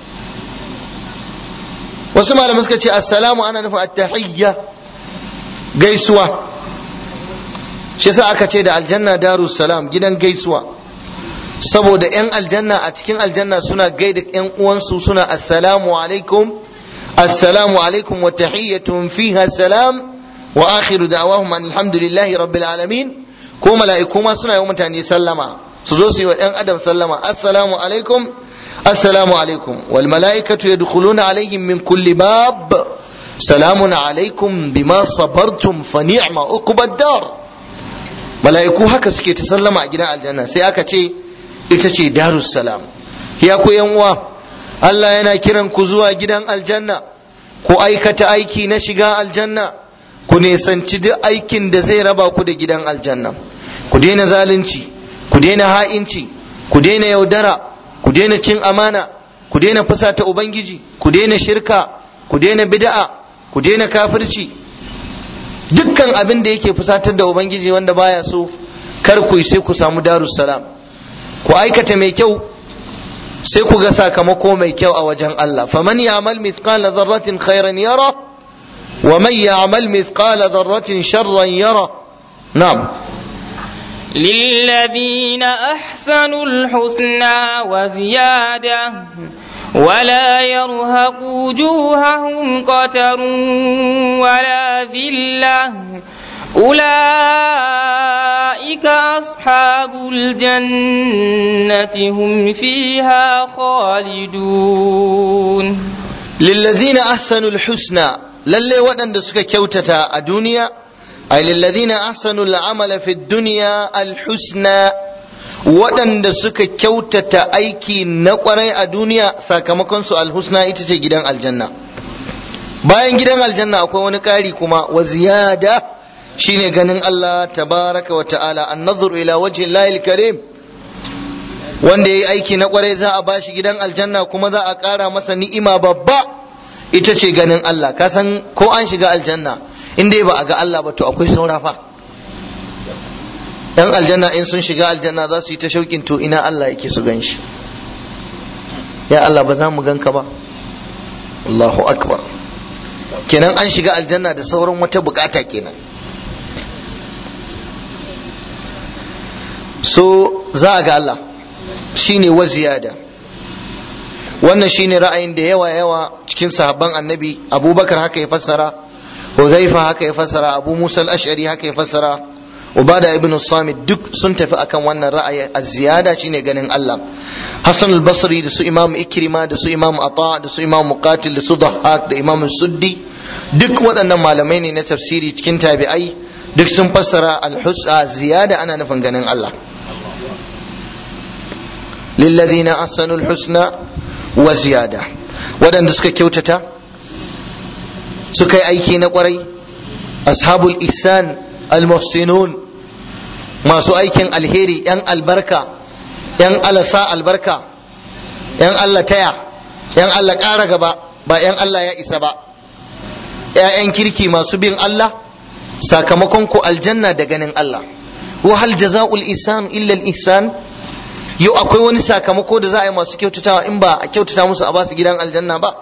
wasu malamai suka ce assalamu ana nufin attahiyya gaisuwa shi yasa aka ce da aljanna darus salam gidan gaisuwa saboda yan aljanna a cikin aljanna suna gaida yan uwansu suna assalamu alaikum assalamu alaikum wa tahiyyatun fiha salam wa akhiru da'wahum alhamdulillahi rabbil alamin ko mala'iku ma suna yi mutane sallama su zo su yi wa ɗan adam sallama assalamu alaikum assalamu alaikum wal mala'ikatu yadkhuluna alaihim min kulli bab salamun alaikum bima sabartum fa ni'ma uqbad dar mala'iku haka suke ta sallama a gidan aljanna sai aka ce ita ce darus salam ya ku yan uwa Allah yana kiran ku zuwa gidan aljanna ku aikata aiki na shiga aljanna ku nisanci duk aikin da zai raba ku da gidan aljanna ku daina zalunci ku daina ha'inci ku daina yaudara ku daina cin amana ku daina fusata ubangiji ku daina shirka ku daina bid'a ku daina kafirci dukkan abin da yake fusatar da ubangiji wanda baya so kar ku yi sai ku samu darus salam ku aikata mai kyau sai ku ga sakamako mai kyau a wajen Allah faman ya'mal mithqala dharratin khairan yara wa man ya'mal mithqala dharratin sharran yara na'am للذين أحسنوا الحسنى وزيادة ولا يرهق وجوههم قتر ولا ذلة أولئك أصحاب الجنة هم فيها خالدون للذين أحسنوا الحسنى للي ودن سكا كوتتا الدنيا أي للذين أحسنوا العمل في الدنيا الحسنى waɗanda suka kyautata aiki na ƙwarai a duniya sakamakon su alhusna ita ce gidan aljanna bayan gidan aljanna akwai wani ƙari kuma wa ziyada shine ganin Allah tabaraka wa ta'ala an nazar ila wajhi lahil karim wanda yayi aiki na ƙwarai za a bashi gidan aljanna kuma za a ƙara masa ni'ima babba ita ce ganin Allah ka san ko an shiga aljanna in dai ba a ga Allah ba to akwai saura fa yan aljanna in sun shiga aljanna za su yi ta shauƙin to ina Allah yake su gan shi ya Allah ba za mu ganka ba Allahu akbar kenan an shiga aljanna da sauran wata bukata kenan so za a ga Allah shine wa ziyada wannan shine ra'ayin da yawa yawa cikin sahabban annabi abubakar haka ya fassara huzaifa haka ya fassara abu musa al-ash'ari haka ya fassara ubada ibn samit duk sun tafi akan wannan ra'ayi az-ziyada shine ganin Allah Hassan al-Basri da su Imam Ikrima da su Imam Ata da su Imam Muqatil da su Dhahhak da Imam Suddi duk waɗannan malamai ne na tafsiri cikin tabi'ai duk sun fassara al-husna ziyada ana nufin ganin Allah lilladhina ahsanu al-husna wa ziyada waɗanda suka kyautata suka yi aiki na ƙwarai ashabul ihsan al-muhsinun masu aikin alheri yan albarka yan alasa albarka yan Allah taya yan Allah ƙara gaba ba yan Allah ya isa ba ‘ya'yan kirki masu bin Allah sakamakon ku aljanna da ganin Allah wa hal jaza'ul ihsan illa al ihsan yau akwai wani sakamako da za a yi masu kyautatawa in ba a kyautata musu a basu gidan aljanna ba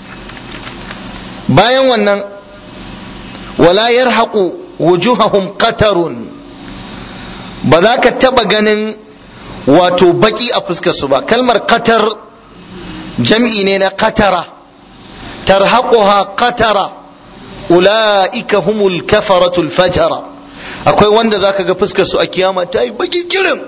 bayan wannan wala yarhaqu wujuhahum qatarun ba za ka taba ganin wato baki a fuskar su ba kalmar qatar jam'i ne na qatara tarhaquha qatara ulaika humul kafaratul fajara akwai wanda zaka ga fuskar su a kiyama ta yi baki kirin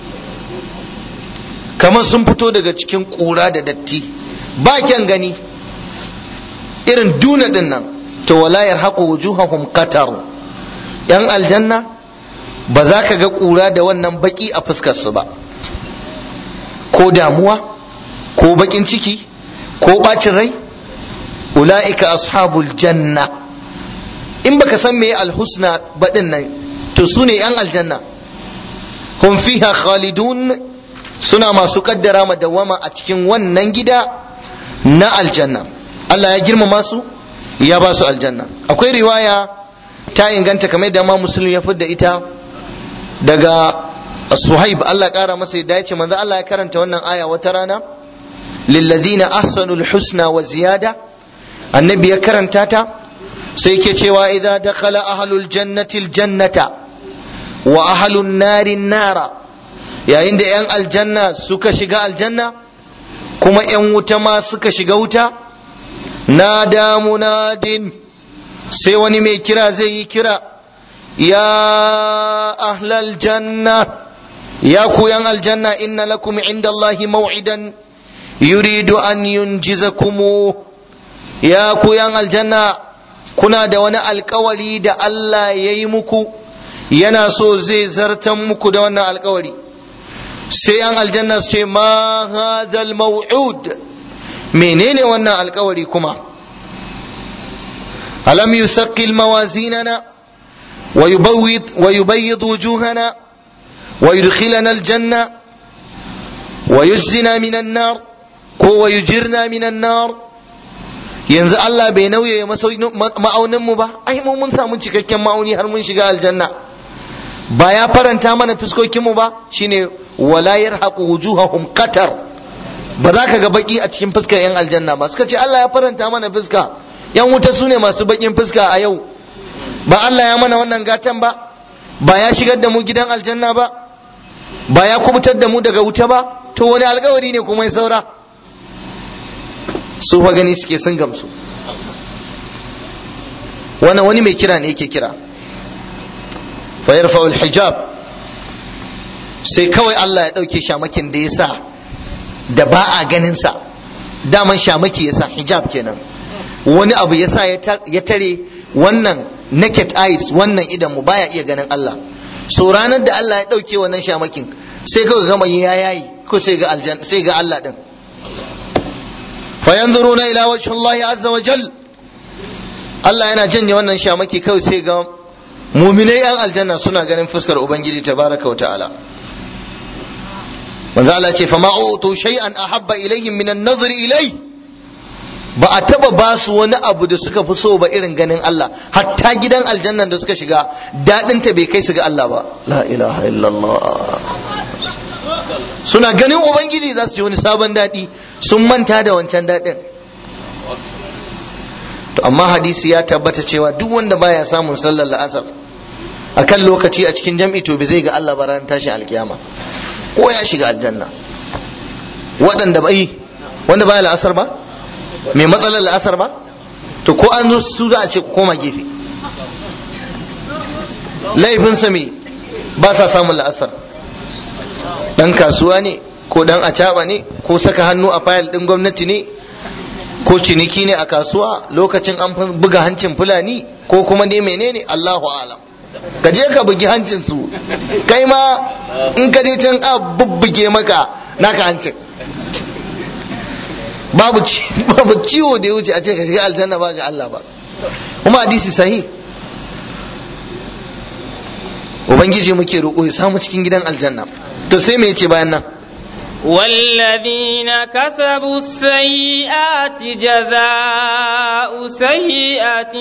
kamar sun fito daga cikin kura da datti ba kyan gani irin duna din nan to wala yarhaqu wujuhahum qatar yan aljanna ba za ka ga kura da wannan baki a fuskar su ba ko damuwa ko bakin ciki ko bacin rai ula'ika ashabul janna in baka san me alhusna baɗin nan to su ne yan aljanna hum fiha khalidun suna masu kaddara madawama a cikin wannan gida na aljanna Allah ya girmama su ya ba su aljanna akwai riwaya ta inganta kamar da ma musulmi ya fidda ita daga suhaib Allah kara masa yadda ya ce manzo Allah ya karanta wannan aya wata rana lillazina ahsanul husna wa ziyada annabi ya karanta ta sai ke cewa idza dakhala ahlul jannati aljannata wa ahlun nari nara yayin da yan aljanna suka shiga aljanna kuma yan wuta ma suka shiga wuta nada munadin sai wani mai kira zai yi kira ya ahlal janna ya ku yan aljanna inna lakum inda Allahi maw'idan yuridu an yunjizakumu ya ku yan aljanna kuna da wani alkawari da Allah ya yi muku yana so zai zartan muku da wannan alkawari sai yan aljanna su ce ma hadhal maw'ud menene wannan alkawari kuma alam yusaqqil mawazinana wa yubawwid wa yubayyid wujuhana wa yudkhilana aljanna wa yujzina minan nar ko wa yujirna minan nar yanzu Allah bai nauye ma'aunin mu ba ai mu mun samu cikakken ma'auni har mun shiga aljanna ba ya faranta mana fuskokin mu ba shine wala yarhaqu wujuhahum qatar ba za ka ga baki a cikin fuskar yan aljanna ba suka ce Allah ya faranta mana fuska yan wuta su ne masu bakin fuska a yau ba Allah ya mana wannan gatan ba ba ya shigar da mu gidan aljanna ba ba ya kubutar da mu daga wuta ba to wani alkawari ne kuma ya saura su fa gani suke sun gamsu wannan wani mai kira ne yake kira fa yarfa'u hijab sai kawai Allah ya ɗauke shamakin da ya sa da ba a ganin sa daman shamaki ya sa hijab kenan wani abu ya sa ya tare wannan naked eyes wannan idan mu baya iya ganin Allah so ranar da Allah ya ɗauke wannan shamakin sai kawai gama ya yayi ko sai ga aljanna sai ga Allah din fa yanzuruna ila wajhi Allah azza wa jal Allah yana janye wannan shamaki kawai sai ga muminai yan aljanna suna ganin fuskar ubangiji tabaraka wa ta'ala manzo Allah ce fa ma utu shay'an ahabba ilaihim min an-nazri ilai ba a taba ba su wani abu da suka fi so ba irin ganin Allah hatta gidan aljannan da suka shiga dadin ta bai kai su ga Allah ba la ilaha illallah suna ganin ubangiji za su ji wani sabon dadi sun manta da wancan dadin to amma hadisi ya tabbata cewa duk wanda baya samun sallar la'asar akan lokaci a cikin jam'i to bai zai ga Allah ba ran tashin alkiyama ko ya shiga aljanna waɗanda bai wanda baya la'asar ba mai matsalar la'asar ba to ko an zo su za a ce koma gefe laifinsa me ba sa samun la'asar dan kasuwa ne ko dan acaba ne ko saka hannu a fayil din gwamnati ne ko ciniki ne a kasuwa lokacin an buga hancin fulani ko kuma dai menene Allahu alam ka je ka bugi hancin su kai ma in ka je can a bubbuge maka naka hancin babu babu ciwo da ya wuce a ce ka shiga aljanna ba ga Allah ba kuma hadisi sahih ubangiji muke roƙo ya samu cikin gidan aljanna to sai me yace bayan nan والذين كسبوا السيئات جزاء سيئة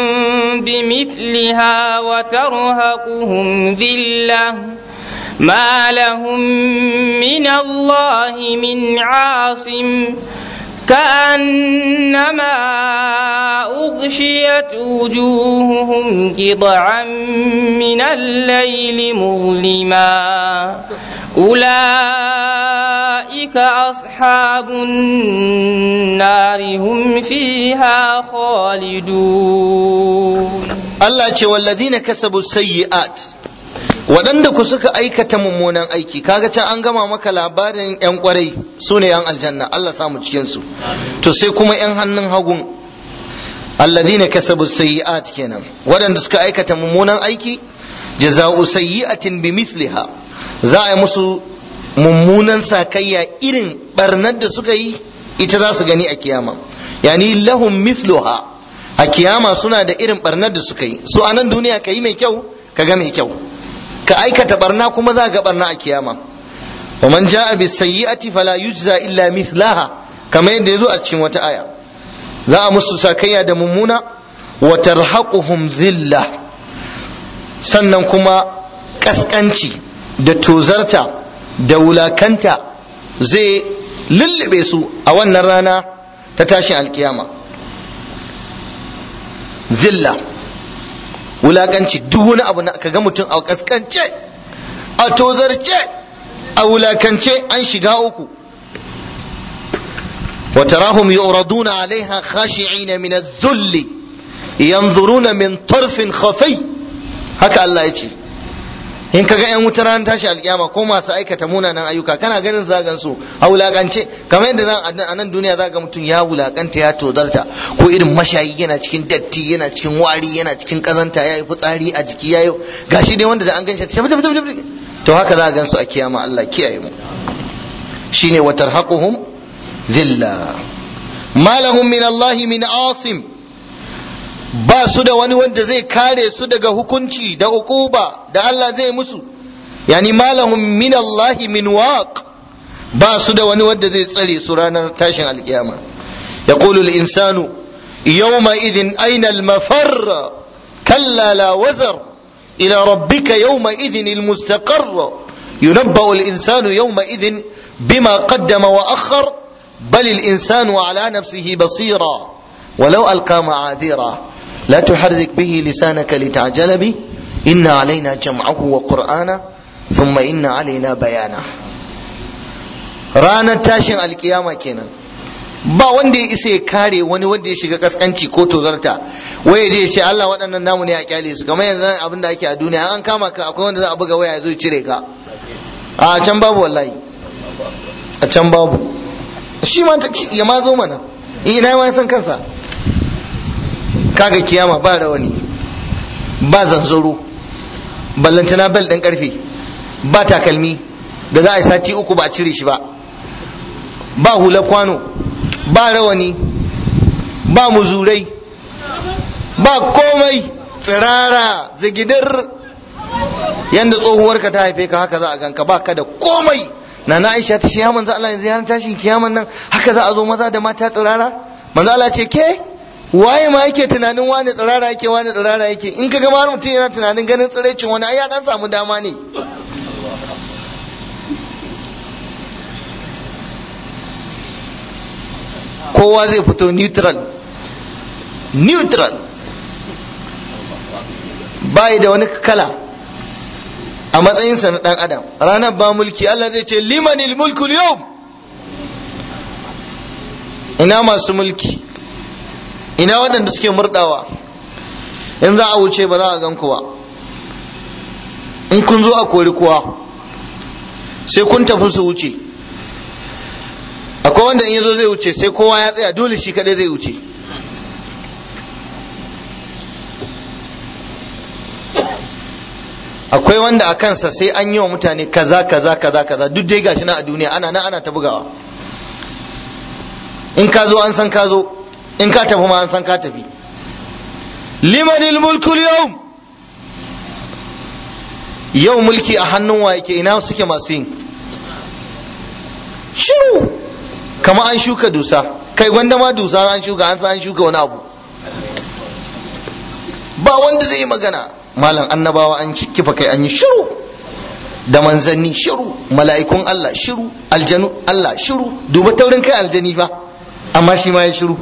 بمثلها وترهقهم ذلة ما لهم من الله من عاصم كأنما أغشيت وجوههم قطعا من الليل مظلما أولئك أصحاب النار هم فيها خالدون الله والذين كسبوا السيئات waɗanda ku suka aikata mummunan aiki kaga can an gama maka labarin 'yan kwarai su ne 'yan aljanna Allah samu cikinsu to sai kuma 'yan hannun hagun alladhina kasabu sayyi'at kenan waɗanda suka aikata mummunan aiki jaza'u sayyi'atin bimithliha za a yi musu mummunan sakayya irin barnar da suka yi ita za su gani a kiyama yani lahum mithluha a kiyama suna da irin barnar da suka yi su a nan duniya ka yi mai kyau ka ga mai kyau ka aikata barna kuma za ga barna a kiyama wa man ja'a bis sayyi'ati fala yujza illa mithlaha kamar yadda yazo a cikin wata aya za a musu sakayya da mummuna wa tarhaquhum dhilla sannan kuma kaskanci da tozarta da wulakanta zai lullube su a wannan rana ta tashin alkiyama zilla wulakanci duk wani abu na kaga mutum a kaskance a tozarce a wulakance an shiga uku وتراهم يعرضون عليها خاشعين من الذل ينظرون من طرف خفي haka Allah ya ce in kaga yan wutar ran tashi alkiyama ko masu aikata munanan ayyuka kana ganin zagan su a wulakance kamar yadda zan a nan duniya zaga mutum ya wulakanta ya tozarta ko irin mashayi yana cikin datti yana cikin wari yana cikin kazanta ya yi fitsari a jiki ya yi gashi dai wanda da an ganshi tafi tafi tafi to haka za a gan su a kiyama Allah kiyaye mu shine wa tarhaquhum zilla ma lahum min Allah min asim ba su da wani wanda zai kare su daga hukunci da uquba da Allah zai musu yani malahum min Allah min waq ba su da wani wanda zai tsare su ranar tashin alkiyama yaqulu al-insanu yawma idhin ayna al-mafar kalla la wazar ila rabbika yawma idhin al-mustaqarr ينبأ الإنسان يومئذ بما قدم وأخر بل الإنسان على نفسه بصيرا ولو ألقى معاذيرا لا تحرك به لسانك لتعجل به إن علينا جمعه وقرآنه ثم إن علينا بيانه ranar tashin alkiyama kenan ba wanda ya isa ya kare wani wanda ya shiga kaskanci ko tozarta waya je ya ce Allah waɗannan namu ne a kyale su kamar yanzu abin da ake a duniya an kama ka akwai wanda za a buga waya ya zo ya cire ka a can babu wallahi a can babu shi ma ya ma zo mana ina ma san kansa kaga kiyama ba rawani ba zanzaro ballantana bel ɗin ƙarfe ba takalmi da za a yi sati uku ba a cire shi ba ba hula kwano ba rawani ba muzurai ba komai tsirara zigidar yanda tsohuwarka ta haife ka haka za a ganka ba ka da komai na na aisha ta ce ya manzo Allah yanzu ya tashin kiyaman nan haka za a zo maza da mata tsirara manzo Allah ce ke waye ma yake tunanin wani tsirara yake wani tsirara yake in ka gama mutum yana tunanin ganin tsiraicin wani ai ya dan samu dama ne kowa zai fito neutral neutral bai da wani kala a matsayinsa na dan adam ranar ba mulki Allah zai ce limanil mulkul yau ina masu mulki ina waɗanda suke murdawa in za a wuce ba za a gan ba in kun zo a kori kuwa sai kun tafi su wuce akwai wanda in yazo zai wuce sai kowa ya tsaya dole shi kadai zai wuce akwai wanda a kansa sai an yi wa mutane kaza kaza kaza kaza duk dai gashi na a duniya ana nan ana ta bugawa in ka zo an san ka zo in ka tafi ma an san ka tafi limanil mulkul yau yau mulki a hannun wa yake ina suke masu yin shiru kama an shuka dusa kai gwanda ma dusa an shuka an san an shuka wani abu ba wanda zai yi magana malam annabawa an kifa kai an yi shiru da manzanni shiru mala'ikun Allah shiru aljanu Allah shiru duba taurin kai aljani fa amma shi ma ya shiru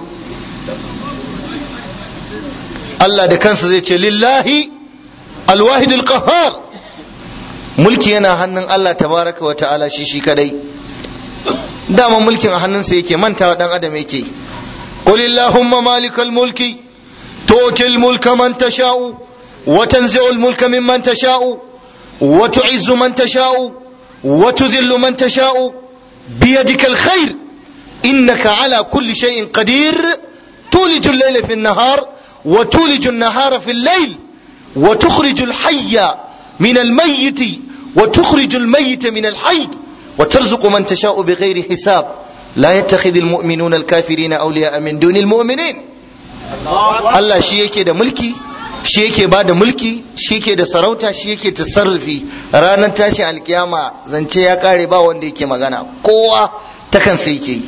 Allah da kansa zai ce lillahi alwahidul qahhar mulki yana hannun Allah tabaraka wa ta'ala shi shi kadai dama mulkin a hannunsa yake mantawa dan adam yake qul illahumma malikal mulki tu'til mulka man tasha'u wa tanzi'ul mulka mimman tasha'u wa tu'izzu man tasha'u wa tudhillu man tasha'u biyadika alkhair innaka ala kulli shay'in qadir تولج الليل في النهار وتولج النهار في الليل وتخرج الحي من الميت وتخرج الميت من الحي وترزق من تشاء بغير حساب لا يتخذ المؤمنون الكافرين أولياء من دون المؤمنين Allah shi yake da mulki shi yake ba da mulki shi yake da sarauta shi yake tasarrufi ranar tashin alkiyama zance ya kare ba wanda yake magana kowa ta kansa yake yi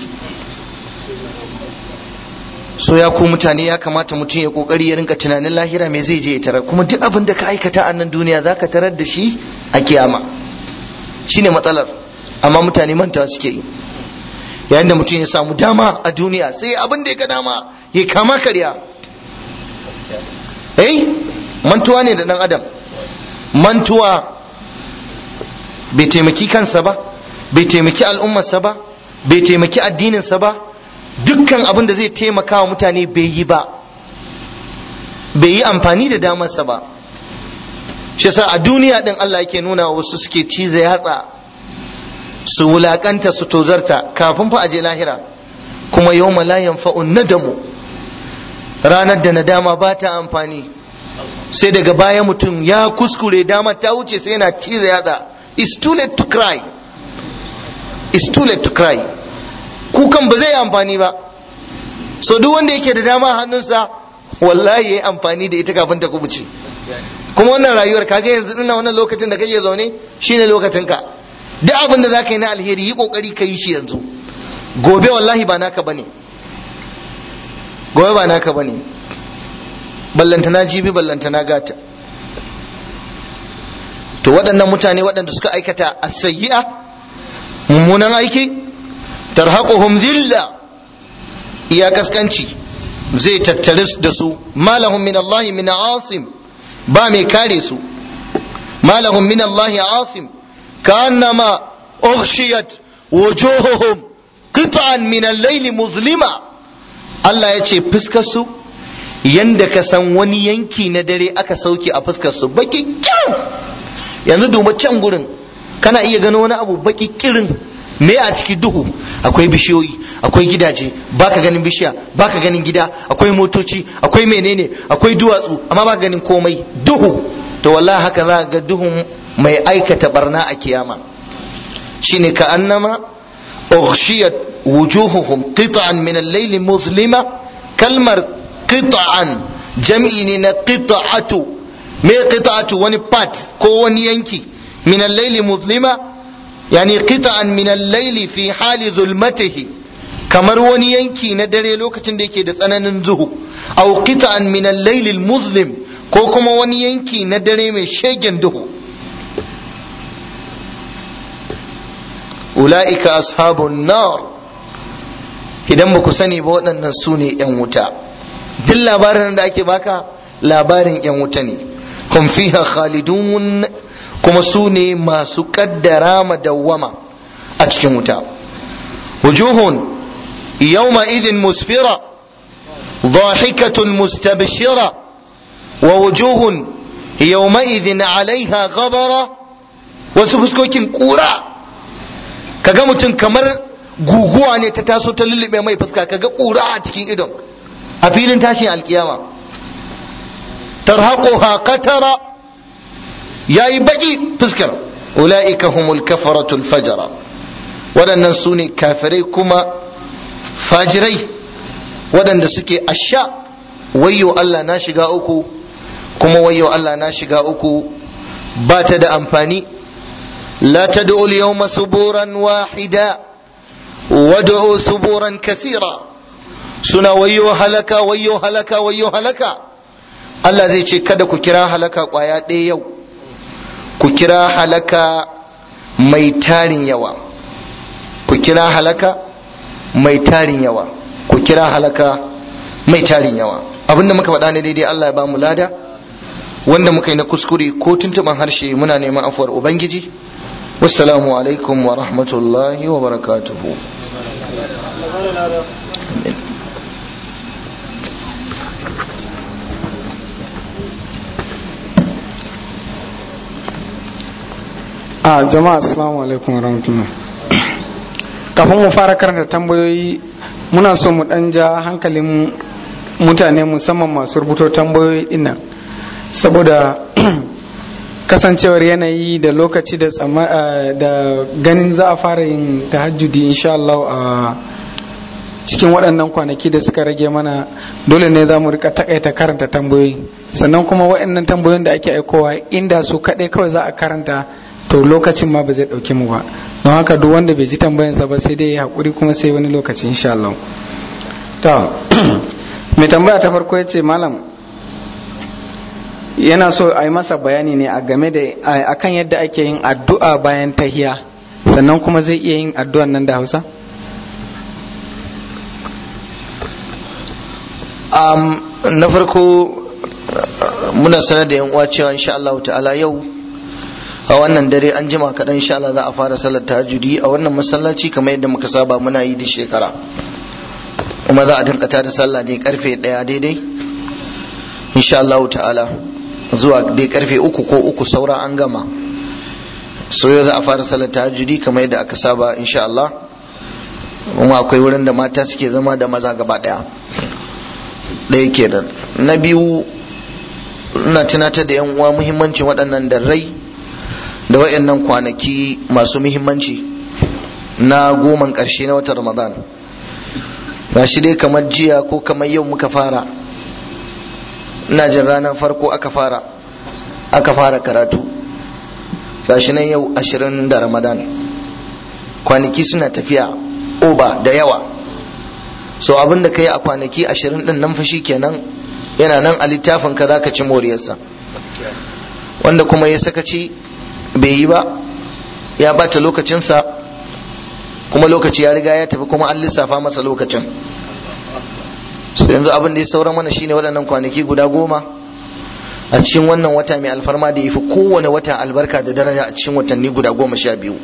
so ya ku mutane ya kamata mutum ya kokari ya rinka tunanin lahira me zai je ya tarar kuma duk abin da ka aikata a nan duniya zaka tarar da shi a kiyama shine matsalar amma mutane manta suke yi yayin da mutum ya samu dama a duniya sai abin da ya ga dama ya kama karya eh mantuwa ne da dan adam mantuwa bai taimaki kansa ba bai taimaki al'ummarsa ba bai taimaki addininsa ba dukkan abin da zai taimaka wa mutane bai yi ba bai yi amfani da damarsa ba shi yasa a duniya din Allah yake nuna wasu suke cize yatsa su wulakanta su tozarta kafin fa aje lahira kuma yawma la yanfa'un nadamu ranar da nadama ba ta amfani sai daga baya mutum ya kuskure dama ta wuce sai yana cize yatsa it's too late to cry it's too late to cry kukan ba zai yi amfani ba so duk wanda yake da dama a hannunsa wallahi ya yi amfani da ita kafin ta kubuce kuma wannan rayuwar kaga yanzu ina wannan lokacin da kake zaune shine lokacin ka duk abin da zaka yi na alheri yi kokari ka yi shi yanzu gobe wallahi ba naka bane gobe ba naka bane ballantana jibi ballantana gata to waɗannan mutane waɗanda suka aikata as-sayyi'a mummunan aiki tarhaquhum zilla iya kaskanci zai tattare da su malahum min Allah min asim ba mai kare su malahum min Allah asim ka'annama ughshiyat wujuhuhum qit'an min al-layli muzlima Allah ya ce fuskar su yanda ka san wani yanki na dare aka sauke a fuskar su baki kirin yanzu duba can gurin kana iya gano wani abu baki kirin me a ciki duhu akwai bishiyoyi akwai gidaje baka ganin bishiya baka ganin gida akwai motoci akwai menene akwai duwatsu amma baka ganin komai duhu to wallahi haka za ga duhun mai aikata barna a kiyama shine ka annama ughshiyat wujuhuhum qit'an min al-layl muzlima kalmar qit'an jam'i ne na qit'atu me qit'atu wani part ko wani yanki min al-layl muzlima yani qit'an min al-layl fi hali zulmatihi kamar wani yanki na dare lokacin da yake da tsananin zuhu aw qit'an min al-layl al-muzlim ko kuma wani yanki na dare mai shegen duhu ula'ika ashabun nar idan ba ku sani ba waɗannan su ne 'yan wuta duk labarin da ake baka labarin 'yan wuta ne hum fiha khalidun kuma su ne masu kaddara madawwama a cikin wuta wujuhun yawma idin musfira ضاحكة مستبشرة ووجوه يومئذ عليها غبرة wasu fuskokin kura kaga mutum kamar guguwa ne ta taso ta lullube mai fuska kaga kura a cikin idon a filin tashin alkiyama tarhaquha qatara yayi baki fuskar ulaika humul kafaratul fajara waɗannan su ne kafirai kuma fajirai waɗanda suke asha wayyo Allah na shiga uku kuma wayyo Allah na shiga uku ba ta da amfani la tad'u al-yawma suburan wahida wad'u suburan kasira suna wayyo halaka wayyo halaka wayyo halaka Allah zai ce kada ku kira halaka kwaya ɗaya yau ku kira halaka mai tarin yawa ku kira halaka mai tarin yawa ku kira halaka mai tarin yawa abinda muka faɗa ne daidai Allah ya ba mu lada wanda muka yi na kuskure ko tuntuban harshe muna neman afuwar ubangiji wassalamu alaikum wa rahmatullahi wa barakatuhu a jama'a assalamu alaikum wa rahmatullah kafin mu fara karanta tambayoyi muna so mu dan ja hankalin mutane musamman masu rubuto tambayoyi dinnan saboda kasancewar yanayi da lokaci da da ganin za a fara yin tahajjudi insha Allah a cikin waɗannan kwanaki da suka rage mana dole ne za mu rika takaita karanta tambayoyi sannan kuma waɗannan tambayoyin da ake aikowa inda su kaɗai kawai za a karanta to lokacin ma ba zai ɗauke mu ba don haka duk wanda bai ji tambayansa ba sai dai ya haƙuri kuma sai wani lokaci insha Allah to mai tambaya ta farko ya ce malam yana so a yi masa bayani ne a game da akan yadda ake yin addu'a bayan tahiya sannan kuma zai iya yin addu'an nan da hausa um, na farko muna sanar da yan uwa cewa insha Allah ta'ala yau a wannan dare an jima kaɗan insha Allah za a fara salar tahajjudi a wannan masallaci kamar yadda muka saba muna yi da shekara kuma za a dinka da sallah ne karfe ɗaya daidai insha Allah ta'ala zuwa dai karfe uku ko uku saura an gama so yau za a fara salar tahajjudi kamar yadda aka saba insha Allah kuma akwai wurin da mata suke zama da maza gaba ɗaya ɗaya kenan na biyu ina tunatar da yan uwa muhimmancin waɗannan darrai da waɗannan kwanaki masu muhimmanci na goman ƙarshe na watan ramadan ba shi dai kamar jiya ko kamar yau muka fara ina jin ranar farko aka fara aka fara karatu ga shi nan yau ashirin da ramadan kwanaki suna tafiya oba da yawa so abin da ka yi a kwanaki ashirin din nan fashi kenan yana nan a littafin ka za ka ci moriyarsa wanda kuma ya sakaci bai yi ba ya bata lokacinsa kuma lokaci ya riga ya tafi kuma an lissafa masa lokacin so yanzu abin da ya saura mana shine waɗannan kwanaki guda goma a cikin wannan wata mai alfarma da ya fi kowane wata albarka da daraja a cikin watanni guda goma sha biyu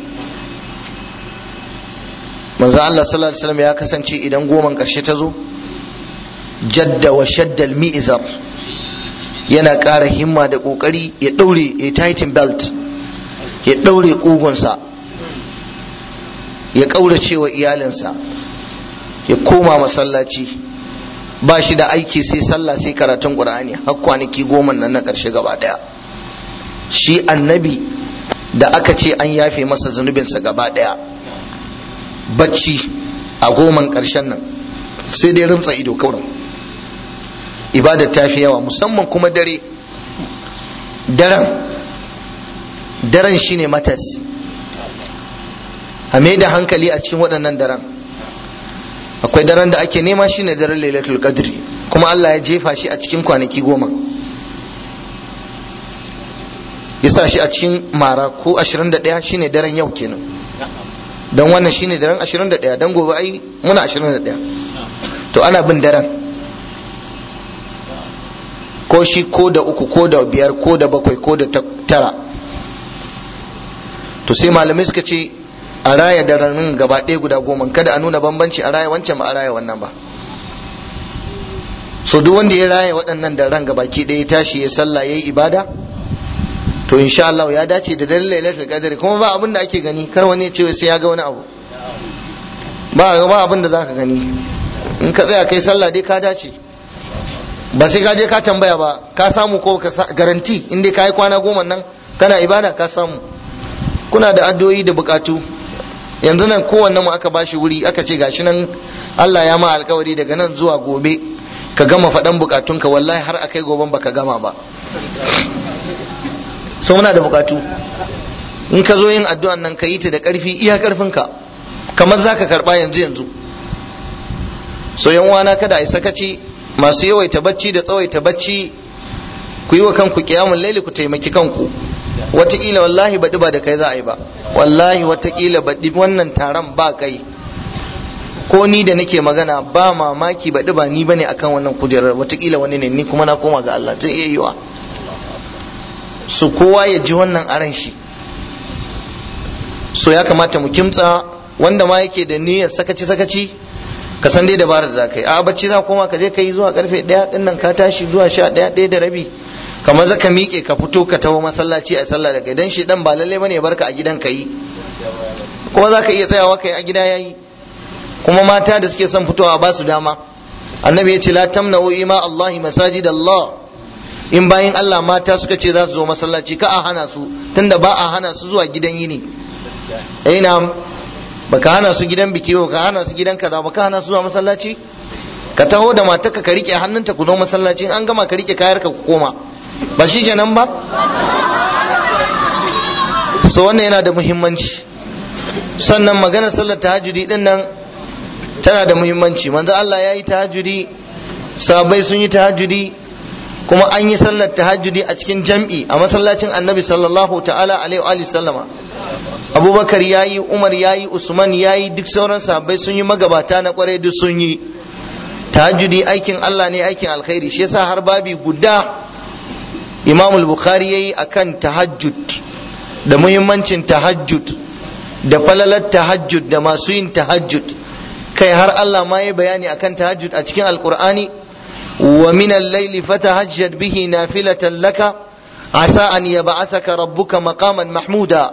manzo Allah sallallahu alaihi wasallam ya kasance idan goman karshe ta zo jadda wa shaddal mi'zar yana ƙara himma da ƙoƙari ya ɗaure ya tighten belt ya ɗaure ƙugunsa ya ƙaurace wa iyalinsa ya koma masallaci ba shi da aiki sai sallah sai karatun ƙur'ani har kwanaki goma nan na ƙarshe gaba ɗaya shi annabi da aka ce an yafe masa zunubinsa gaba ɗaya bacci a goman ƙarshen nan sai dai rumtsa ido kawai ibada ta fi yawa musamman kuma dare daren daren shine matas a mai da hankali a cikin waɗannan daren akwai daren da ake nema shine daren lailatul qadri kuma Allah ya jefa shi a cikin kwanaki goma ya sa shi a cikin mara ko 21 shine daren yau kenan don wannan shine daren 21 don gobe ai muna 21 to ana bin daren ko shi ko da uku ko da biyar ko da bakwai ko da tara to sai malamai suka ce a raya daren gaba ɗaya guda goma kada a nuna bambanci a raya wancan ba a raya wannan ba so duk wanda ya raya waɗannan daren gabaki ɗaya ya tashi ya sallah ya yi ibada to insha Allah ya dace da daren lailatul qadr kuma ba abin da ake gani kar wani ya ce sai ya ga wani abu ba ba abin da zaka gani in ka tsaya kai sallah dai ka dace ba sai ka je ka tambaya ba ka samu ko ka garanti in dai ka yi kwana goma nan kana ibada ka samu kuna da addu'o'i da bukatu yanzu nan kowanne mu aka bashi wuri aka ce gashi nan Allah ya ma alkawari daga nan zuwa gobe ka gama faɗan bukatunka wallahi har akai goben baka gama ba so muna da bukatu in ka zo yin addu'an nan ka yi ta da ƙarfi iya ƙarfinka kamar za ka karɓa yanzu yanzu so yan wana kada a yi sakaci masu yawaita bacci da tsawaita bacci ku yi wa kanku kiyamun laili ku taimaki kanku wataƙila wallahi baɗi ba da kai za a yi ba wallahi wataƙila baɗi wannan taron ba kai ko ni da nake magana ba mamaki baɗi ba ni bane akan wannan kujerar wataƙila wani ne ni kuma na koma ga Allah zai iya yiwa so kowa ya ji wannan aran shi so ya kamata mu kimtsa wanda ma yake da niyyar sakaci sakaci ka san dai dabarar da za ka yi a bacci za koma ka je ka yi zuwa karfe ɗaya ɗin nan ka tashi zuwa sha ɗaya ɗaya da rabi kamar zaka miƙe ka fito ka taho masallaci a sallah daga idan shi dan ba lalle bane ya barka a gidan ka yi kuma za ka iya tsayawa ka yi a gida yayi kuma mata da suke son fitowa ba su dama annabi ya ce la tamna'u ima allahi masajid allah in bayan Allah mata suka ce za su zo masallaci ka a hana su tunda ba a hana su zuwa gidan yini eh na baka hana su gidan biki ba ka hana su gidan kaza baka hana su zuwa masallaci ka taho da matarka ka rike hannunta ku zo masallaci an gama ka rike kayarka ku koma ba shi kenan ba so wannan yana da muhimmanci sannan maganar sallar tahajjudi din nan tana da muhimmanci manzo Allah ya yi tahajjudi sahabbai sun yi tahajjudi kuma an yi sallar tahajjudi a cikin jam'i a masallacin annabi sallallahu ta'ala alaihi wa sallama abubakar ya yi umar ya yi usman ya yi duk sauran sahabbai sun yi magabata na kwarai duk sun yi tahajjudi aikin allah ne aikin alkhairi shi yasa har babi guda imam bukhari ya yi akan tahajjud da muhimmancin tahajjud da falalar tahajjud da masu yin tahajjud kai har allah ma ya bayani akan tahajjud a cikin alkur'ani ومن الليل فتهجد به نافلة لك عسى أن يبعثك ربك مقاما محمودا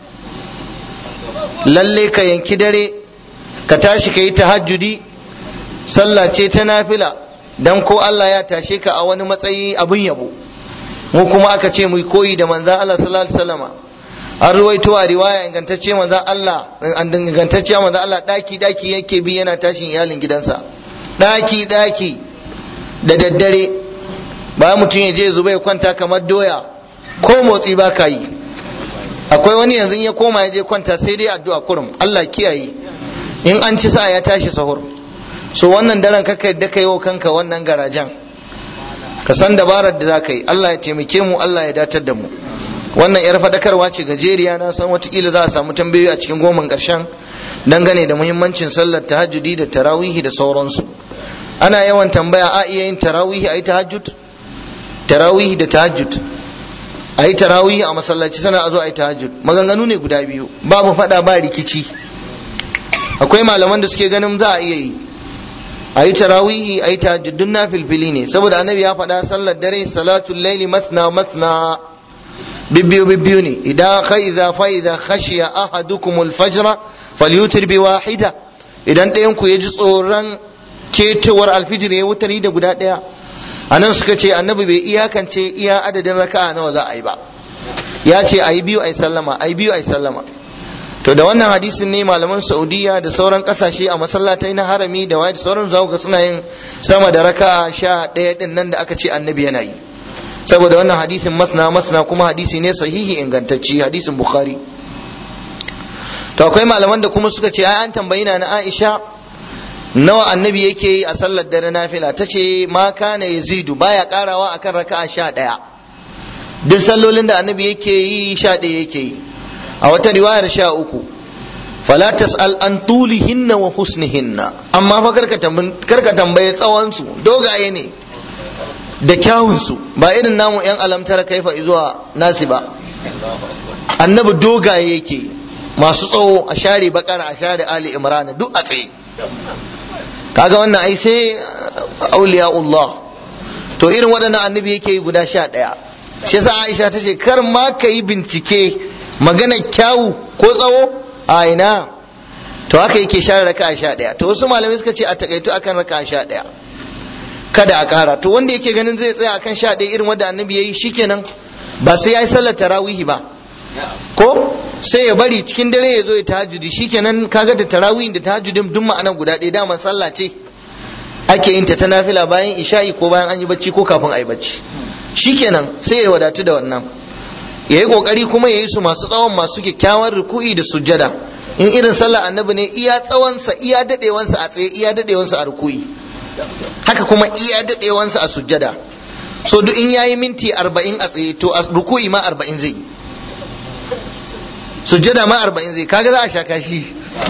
lalle ka yanki dare ka tashi ka yi tahajjudi sallah ce ta nafila dan ko Allah ya tashe ka a wani matsayi abin yabo mu kuma aka ce mu koyi da manzan Allah sallallahu alaihi wasallama an ruwaito a riwaya ingantacce manzan Allah ingantacce manzan Allah daki daki yake bi yana tashin iyalin gidansa daki daki da daddare ba mutum ya je zuba ya kwanta kamar doya ko motsi ba ka yi akwai wani yanzu ya koma ya je kwanta sai dai addu'a kurum Allah kiyaye in an ci sa ya tashi sahur so wannan daren kaka yadda ka yi wa kanka wannan garajen ka san dabarar da za ka yi Allah ya taimake mu Allah ya datar da mu wannan yar fadakarwa ce gajeriya na san watakila za a samu tambayoyi a cikin goman karshen dangane da muhimmancin sallar tahajjudi da tarawihi da sauransu ana yawan tambaya a iya yin tarawihi a yi tahajjud tarawihi da tahajjud a yi tarawihi a masallaci sana a zo a yi tahajjud maganganu ne guda biyu babu fada ba rikici akwai malaman da suke ganin za a iya yi a yi tarawihi a yi tahajjud dun na filfili ne saboda annabi ya faɗa sallar dare salatul laili masna masna bibbiyu bibbiyu ne idan ka idza fa idza khashiya ahadukum al-fajra falyutir bi wahida idan ɗayan ku ya ji tsoron ketowar alfijir ya wutari da guda ɗaya a nan suka ce annabi bai iyakance iya adadin raka'a nawa za a yi ba ya ce ayi biyu ayi sallama ayi biyu ayi sallama to da wannan hadisin ne malaman saudiya da sauran kasashe a masallatai na harami da waye da sauran za ga suna yin sama da raka sha ɗaya din nan da aka ce annabi yana yi saboda wannan hadisin masna masna kuma hadisi ne sahihi ingantacci hadisin bukhari to akwai malaman da kuma suka ce ai an tambayi na aisha nawa annabi yake yi a sallar dare nafila ta ce ma kana yazidu baya karawa akan raka'a sha ɗaya duk sallolin da annabi yake yi sha ɗaya yake yi a wata riwayar sha uku fala tas'al an tulihinna wa husnihinna amma fa karka tambaye tsawon su dogaye ne da kyawun su ba irin namu yan alamtar kaifa zuwa nasi ba annabi dogaye yake masu tsawo a share bakara a share ali imran duk a tsaye kaga wannan ai sai auliyaullah to irin waɗannan annabi yake yi guda sha ɗaya shi yasa aisha ta ce kar ma ka yi bincike magana kyawu ko tsawo a ina to haka yake share raka sha ɗaya to wasu malamai suka ce a takaito akan raka sha ɗaya kada a ƙara to wanda yake ganin zai tsaya akan sha ɗaya irin wanda annabi ya yi shikenan ba sai ya yi sallar tarawihi ba ko sai ya bari cikin dare ya zo ya tahajjudi shikenan kaga da tarawihin da tahajjudin duk ma'ana guda ɗaya daman sallah ce ake yin ta ta nafila bayan isha'i ko bayan an yi bacci ko kafin a yi bacci shikenan sai ya wadatu da wannan ya yi kokari kuma ya yi su masu tsawon masu kyakkyawan ruku'i da sujjada in irin sallah annabi ne iya tsawonsa iya dadewansa a tsaye iya dadewansa a ruku'i haka kuma iya dadewansa a sujjada so duk in yayi minti arba'in a tsaye to a ruku'i ma arba'in zai yi sujjada ma arba'in zai kaga za a sha kashi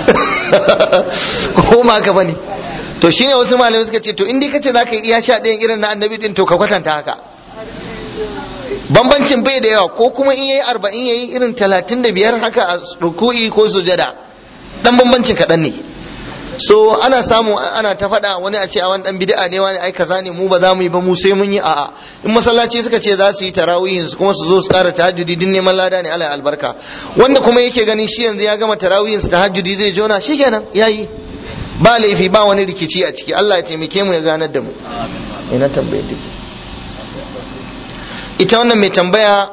ko ma haka bane to shine wasu malamai suka ce to in dai kace zaka iya sha ɗayan irin na annabi din to ka kwatanta haka bambancin bai da yawa ko kuma in yayi arba'in yayi irin talatin da biyar haka a ruku'i ko sujada dan bambancin kaɗan ne so ana samu ana ta faɗa wani a ce a wani dan bid'a ne wani ai kaza ne mu ba za mu yi ba mu sai mun yi a'a in masallaci suka ce za su yi tarawihin su kuma su zo su ƙara tahajjudi din neman lada ne Allah albarka wanda kuma yake ganin shi yanzu ya gama tarawihin su tahajjudi zai jona shikenan yayi ba laifi ba wani rikici a ciki Allah ya taimake mu ya ganar da mu ina tambaye ita wannan mai tambaya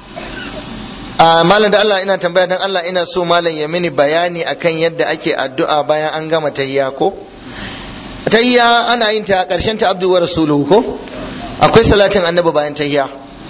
a malam da Allah ina tambaya dan Allah ina so malam ya mini bayani akan yadda ake addu'a bayan an gama tahiyya ko tahiyya ana yin ta karshen ta abdu wa rasuluhu ko akwai salatin annabi bayan tahiyya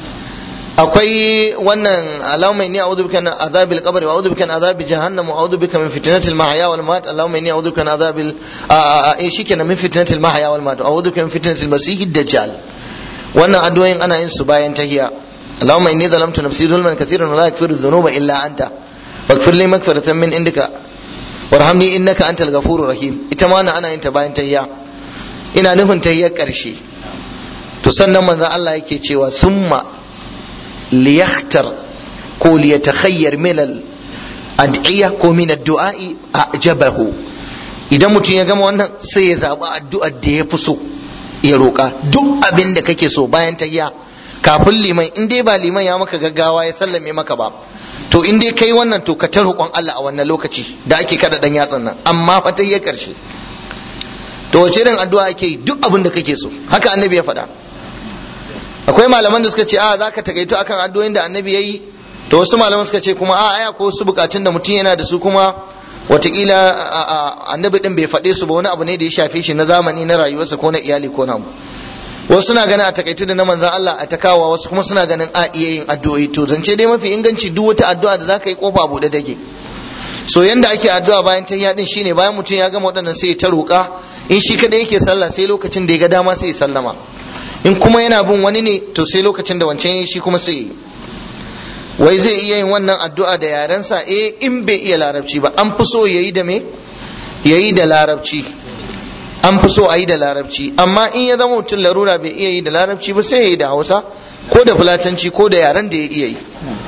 akwai wannan allahumma inni a'udhu bika min adhabil qabr wa a'udhu bika min adhabi jahannam wa a'udhu bika min fitnatil mahya wal mamat allahumma inni a'udhu bika min adhabil eh shikenan min fitnatil mahya wal mamat a'udhu bika min fitnatil masiihid dajjal wannan addu'o'in ana yin su bayan tahiyya Allahumma inni zalamtu nafsi zulman kathiran wa la yaghfiru dhunuba illa anta faghfir li maghfiratan min indika warhamni innaka antal ghafurur rahim ita ma ana yin ta bayan tahiyya ina nufin tahiyyar karshe to sannan manzo Allah yake cewa summa liyakhtar ko liyatakhayyar min al ad'iya ko min ad-du'a'i ajabahu idan mutum ya gama wannan sai ya zaɓi addu'ar da ya fi so ya roƙa duk abin da kake so bayan tahiyya kafin liman in dai ba liman ya maka gaggawa ya sallame maka ba to in dai kai wannan to ka ta roƙon Allah a wannan lokaci da ake kada dan yatsan nan amma fa tahiyyar karshe to wace irin addu'a ake yi duk abin da kake so haka annabi ya faɗa akwai malaman da suka ce a za ka takaito akan addu'o'in da annabi ya yi to wasu malaman suka ce kuma a aya ko wasu bukatun da mutum yana da su kuma watakila annabi din bai faɗe su ba wani abu ne da ya shafe shi na zamani na rayuwarsa ko na iyali ko na wasu suna ganin a takaitu da na manzan Allah a takawa wasu kuma suna ganin a iya yin addu'o'i to zance dai mafi inganci duk wata addu'a da zaka yi kofa buɗe take so yanda ake addu'a bayan tahiyya din shine bayan mutum ya gama waɗannan sai ya ta roƙa in shi kadai yake sallah sai lokacin da ya ga dama sai ya sallama in kuma yana bin wani ne to sai lokacin da wancan ya shi kuma sai yi wai zai iya yin wannan addu'a da yarensa eh in bai iya larabci ba an fi so yayi da me yayi da larabci an fi so a yi da larabci amma in ya zama mutum larura bai iya yi da larabci ba sai ya yi da hausa ko da fulatanci ko da yaren da ya iya yi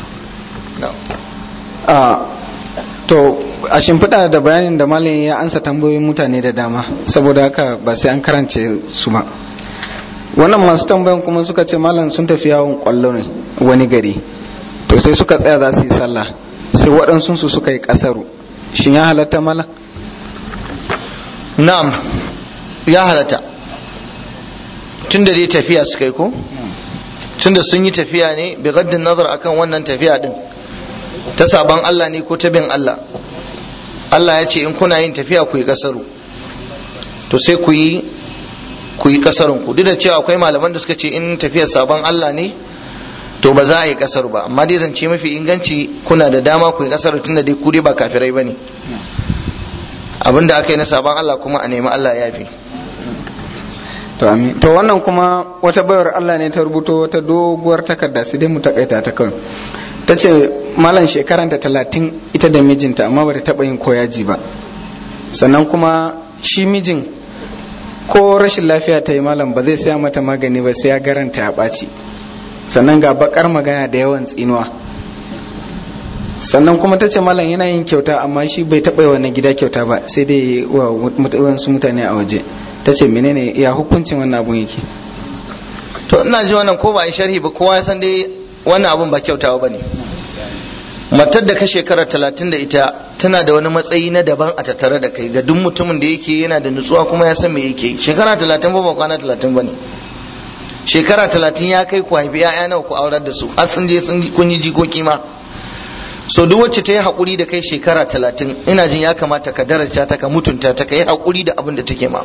to a shimfiɗa da bayanin da malam ya ansa tambayoyin mutane da dama saboda haka ba sai an karance su ba wannan masu tambayan kuma suka ce malam sun tafi yawon kwallo ne wani gari to sai suka tsaya za su yi sallah sai waɗansu su suka yi ƙasaru shin ya halatta malam na'am ya halatta tun da dai tafiya suka yi ko tunda sun yi tafiya ne bi gaddin nazar akan wannan tafiya din ta saban Allah ne ko ta bin Allah Allah ya ce in kuna yin tafiya ku yi kasaru to sai ku yi ku yi kasarun ku duk da cewa akwai malaman da suka ce in tafiyar saban Allah ne to ba za a yi kasar ba amma dai zance mafi inganci kuna da dama ku yi kasar tunda dai ku dai ba kafirai bane abinda aka yi na saban Allah kuma a nemi Allah ya fi to amin to wannan kuma wata bayar Allah ne ta rubuto wata doguwar takarda sai dai mu takaita ta kawai ta ce malam shekaranta talatin ita da mijinta amma ba ta taɓa yin koyaji ba sannan kuma shi mijin ko rashin lafiya ta yi malam ba zai saya mata magani ba sai ya garanta ya ɓaci sannan ga bakar magana da yawan tsinuwa sannan kuma ta ce malam yana yin kyauta amma shi bai taɓa yi wani gida kyauta ba sai dai wa wasu mutane a waje ta ce menene ya hukuncin wannan abun yake to ina ji wannan ko ba a yi sharhi ba kowa ya san dai wannan abun ba kyautawa ba ne matar da ka shekara talatin da ita tana da wani matsayi na daban a tattare da kai ga duk mutumin da yake yana da nutsuwa kuma ya san me yake shekara talatin ba ba kwana talatin ba ne shekara talatin ya kai ku haifi ya'ya nawa ku aurar da su har sun je sun kun yi jikoki ma so duk wacce ta yi haƙuri da kai shekara talatin ina jin ya kamata ka daraja ta ka mutunta ta ka yi haƙuri da abin da take ma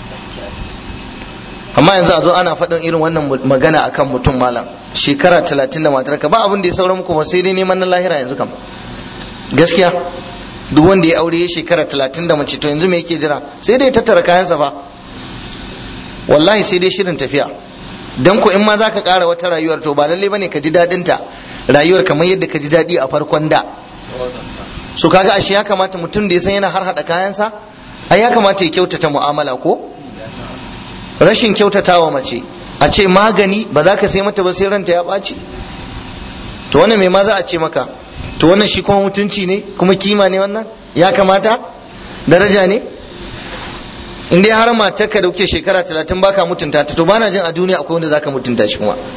amma yanzu a zo ana faɗin irin wannan magana akan mutum malam shekara talatin da matar ka ba abin da ya saura muku ba sai dai neman na lahira yanzu kam gaskiya duk wanda ya aure ya shekara talatin da mace to yanzu me yake jira sai dai tattara kayansa fa wallahi sai dai shirin tafiya dan ko in ma za ka ƙara wata rayuwar to ba lalle bane ka ji daɗin ta rayuwar kamar yadda ka ji daɗi a farkon da so kaga ashe ya kamata mutum da ya san yana har hada kayansa ai ya kamata ya kyautata mu'amala ko rashin kyautatawa mace a ce magani ba za ka sai mata ba sai ranta ya ɓaci to wannan mai ma za a ce maka to wannan shi kuma mutunci ne kuma kima ne wannan ya kamata daraja ne in dai har matar ka da kuke shekara talatin baka mutunta ta to bana jin a duniya akwai wanda zaka mutunta shi kuma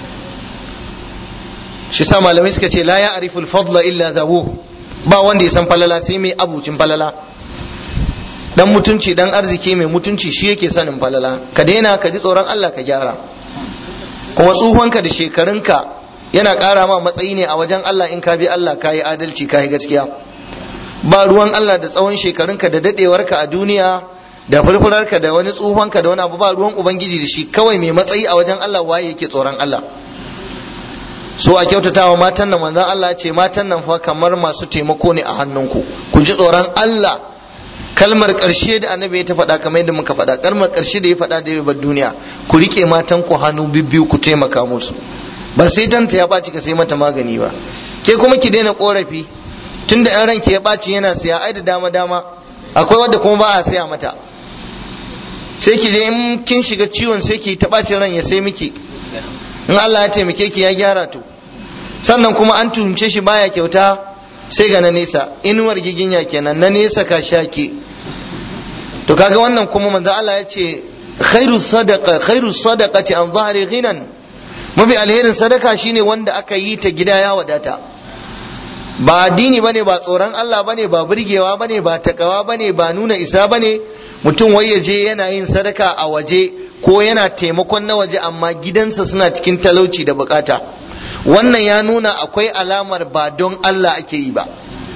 shi sa malamai suka ce la ya ariful fadla illa zawu ba wanda ya san falala sai mai abucin falala dan mutunci dan arziki mai mutunci shi yake sanin falala ka daina ka ji tsoron Allah ka gyara kuma tsufanka da shekarunka yana ƙara ma matsayi ne a wajen Allah in ka bi Allah ka yi adalci ka yi gaskiya ba ruwan Allah da tsawon shekarunka da dadewarka a duniya da furfurarka da wani tsufanka da wani abu ba ruwan ubangiji da shi kawai mai matsayi a wajen Allah waye yake tsoron Allah so a kyautatawa matan nan manzon Allah ce matan nan fa kamar masu taimako ne a hannunku ku ji tsoron Allah kalmar ƙarshe da annabi ya ta faɗa kamar yadda muka faɗa kalmar ƙarshe da ya faɗa da yabar duniya ku rike matan ku hannu bibbiyu ku taimaka musu ba sai danta ya ɓaci ka sai mata magani ba ke kuma ki daina ƙorafi tunda ɗan ranki ya ɓaci yana siya ai da dama dama akwai wadda kuma ba a siya mata sai ki je in kin shiga ciwon sai ki ta ɓacin ran ya sai miki in Allah ya taimake ki ya gyara to sannan kuma an tuhumce shi baya kyauta sai ga na nesa inuwar giginya kenan na nesa ka shake to kaga wannan kuma manzo Allah ya ce khairu sadaqa khairu sadaqati an zahri ghinan mafi alherin sadaka shine wanda aka yi ta gida ya wadata ba addini bane ba tsoron Allah bane ba burgewa bane ba takawa bane ba nuna isa bane mutum wai ya je yana yin sadaka a waje ko yana taimakon na waje amma gidansa suna cikin talauci da bukata wannan ya nuna akwai alamar ba don Allah ake yi ba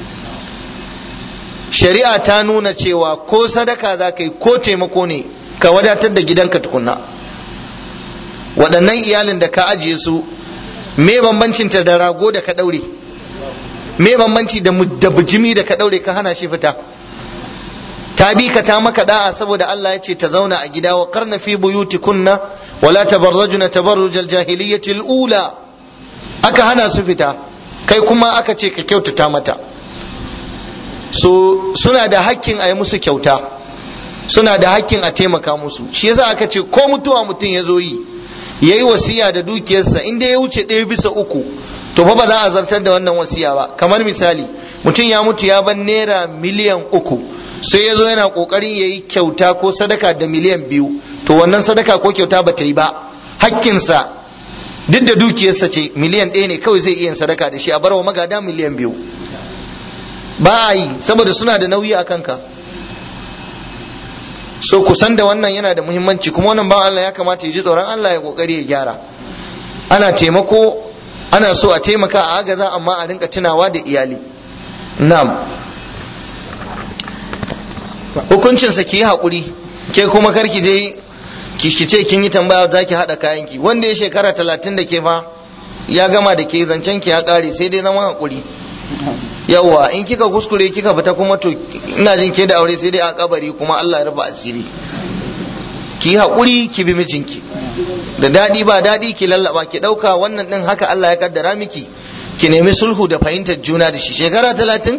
shari'a ta nuna cewa ko sadaka za ka yi ko taimako ne ka wadatar da gidanka tukunna waɗannan iyalin da ka ajiye su me bambancinta da rago da ka ɗaure me bambanci da bijimi da ka ɗaure ka hana shi fita ta bi ka ta maka da'a saboda Allah ya ce ta zauna a gida wa karna fi buyutikunna wala tabarrajuna tabarrujal jahiliyyatil ula aka hana su fita kai kuma aka ce ka kyautata mata so suna da hakkin a yi musu kyauta suna da hakkin a taimaka musu shi yasa aka ce ko mutuwa mutum ya zo yi ya yi wasiya da dukiyarsa inda ya wuce ɗaya bisa uku to fa ba za a zartar da wannan wasiya ba kamar misali mutum ya mutu ya ban naira miliyan uku sai ya zo yana kokarin ya yi kyauta ko sadaka da miliyan biyu to wannan sadaka ko kyauta ba ta yi ba hakkinsa duk da dukiyarsa ce miliyan ɗaya ne kawai zai iya sadaka da shi a barwa magada miliyan biyu ba a yi saboda suna da nauyi a kanka so kusan da wannan yana da muhimmanci kuma wannan ba Allah ya kamata ya ji tsoron Allah ya kokari ya gyara ana taimako ana so a taimaka a agaza amma a rinka tunawa da iyali na'am hukuncinsa ki yi haƙuri ke kuma karki dai ki ce kin yi tambaya za ki haɗa kayanki wanda ya shekara talatin da ke fa ya gama da ke zancen ki ya ƙare sai dai zama haƙuri yawwa in kika kuskure kika fita kuma to ina jin ke da aure sai dai a kabari kuma Allah ya rufa asiri ki yi haƙuri ki bi mijinki da daɗi ba daɗi ki lallaba ki ɗauka wannan ɗin haka Allah ya kaddara miki ki nemi sulhu da fahimtar juna da shi shekara talatin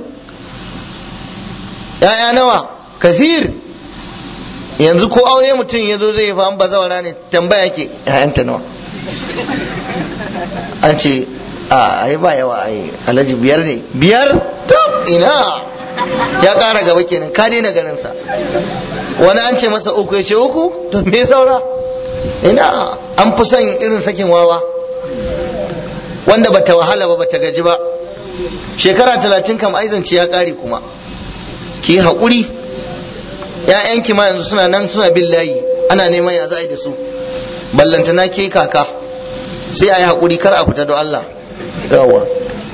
ya'ya nawa kasir yanzu ko aure mutum ya zo zai fa an bazawara ne tambaya ke ya'yanta nawa an ce a ai ba yawa ai alhaji biyar ne biyar to ina ya ƙara gaba kenan ka daina ganin sa wani an ce masa uku ya ce uku to me saura ina an fi son irin sakin wawa wanda bata wahala ba bata gaji ba shekara talatin kam aizance ya ƙare kuma ki haƙuri ‘ya'yanki ma yanzu suna nan suna bin layi ana neman ya za a yi da su ballantana ke kaka sai a yi haƙuri kar a fita don Allah yawa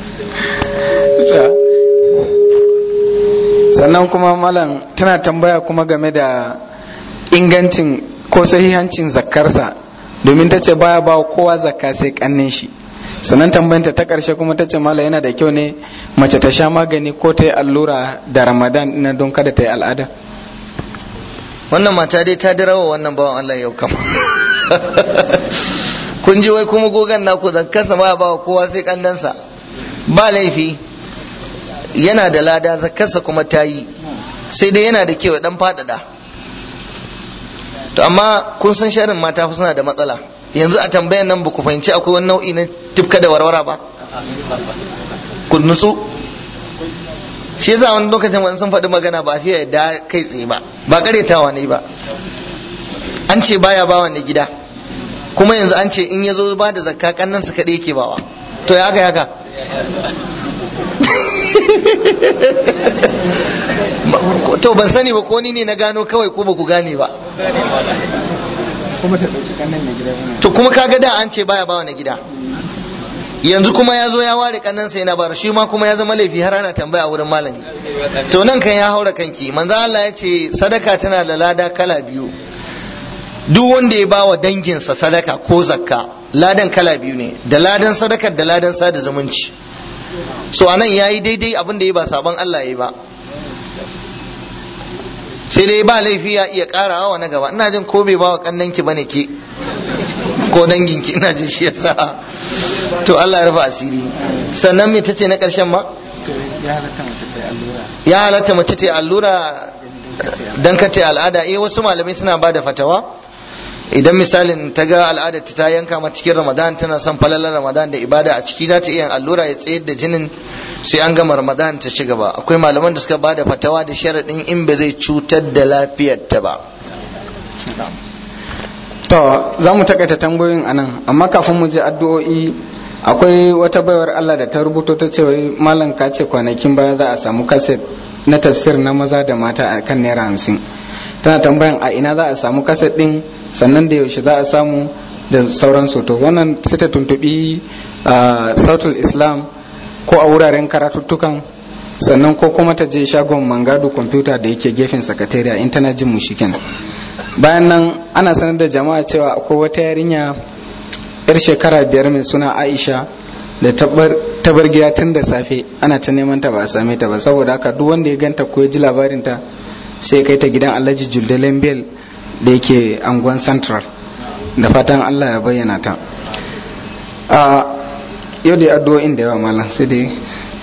sannan kuma malam tana tambaya kuma game da ingancin ko sahihancin zakkarsa domin ta ce baya ba kowa zakka sai kannin shi sannan tambayanta ta karshe kuma ta ce mala yana da kyau ne mace ta sha magani ko ta yi allura da ramadan na don kada ta yi al'ada wannan mata dai ta dirawa wannan bawan Allah yau kama kun ji wai kuma gogan naku zakkarsa ma ba kowa sai kannansa ba laifi yana da lada zakkarsa kuma ta yi sai dai yana da kyau dan faɗaɗa to amma kun san sharin mata fa suna da matsala yanzu a tambayan nan ba ku fahimci akwai wani nau'i na tifka da warwara ba ku nutsu shi yasa wani lokacin wani sun faɗi magana ba fiye da kai tsaye ba ba karyatawa ne ba an ce baya bawa ne gida kuma yanzu an ce in ya zo ba da zakka kannan su kaɗai yake bawa to ya haka haka to ban sani ba ko ni ne na gano kawai ko ba ku gane ba to kuma kaga da an ce baya bawa na gida yanzu kuma ya zo ya ware kannansa yana bara shi ma kuma ya zama laifi har ana tambaya wurin malami to nan kan ya haura kanki manzo Allah ya ce sadaka tana da lada kala biyu duk wanda ya bawa danginsa sadaka ko zakka ladan kala biyu ne da ladan sadakar da ladan sada zumunci so anan yayi daidai abin da ya ba sabon Allah ya ba sai dai ba laifi ya iya karawa wa na gaba ina jin ko bai bawa kannanki bane ke ko danginki ina jin shi yasa to Allah ya rufa asiri sannan me tace na karshen ma ya halatta mace ta allura dan ka ta al'ada eh wasu malamai suna ba da fatawa idan misalin ta ga al'adar ta yanka ma cikin ramadan tana son falalar ramadan da ibada a ciki za ta iya allura ya tsayar da jinin sai an gama ramadan ta ci gaba akwai malaman da suka ba da fatawa da sharaɗin in ba zai cutar da lafiyarta ba to za mu takaita tambayoyin anan amma kafin mu je addu'o'i akwai wata baiwar Allah da ta rubuto ta ce wai malam ka ce kwanakin baya za a samu kaset na tafsir na maza da mata a kan naira hamsin tana tambayan a ina za a samu kaset din sannan da yaushe za a samu da sauransu to wannan sai ta tuntubi sautul islam ko a wuraren karatuttukan sannan ko kuma ta je shagon mangadu kwamfuta da yake gefen sakatariya in tana jin mu kenan bayan nan ana sanar da jama'a cewa akwai wata yarinya yar shekara biyar mai suna aisha da tabar gida tun da safe ana ta neman ta ba a same ta ba saboda haka duk wanda ya ganta ko ya ji labarin ta sai kai ta gidan alhaji juldalen bel da yake angon central da fatan allah ya bayyana ta a yau da addu'o'in da yawa malam sai dai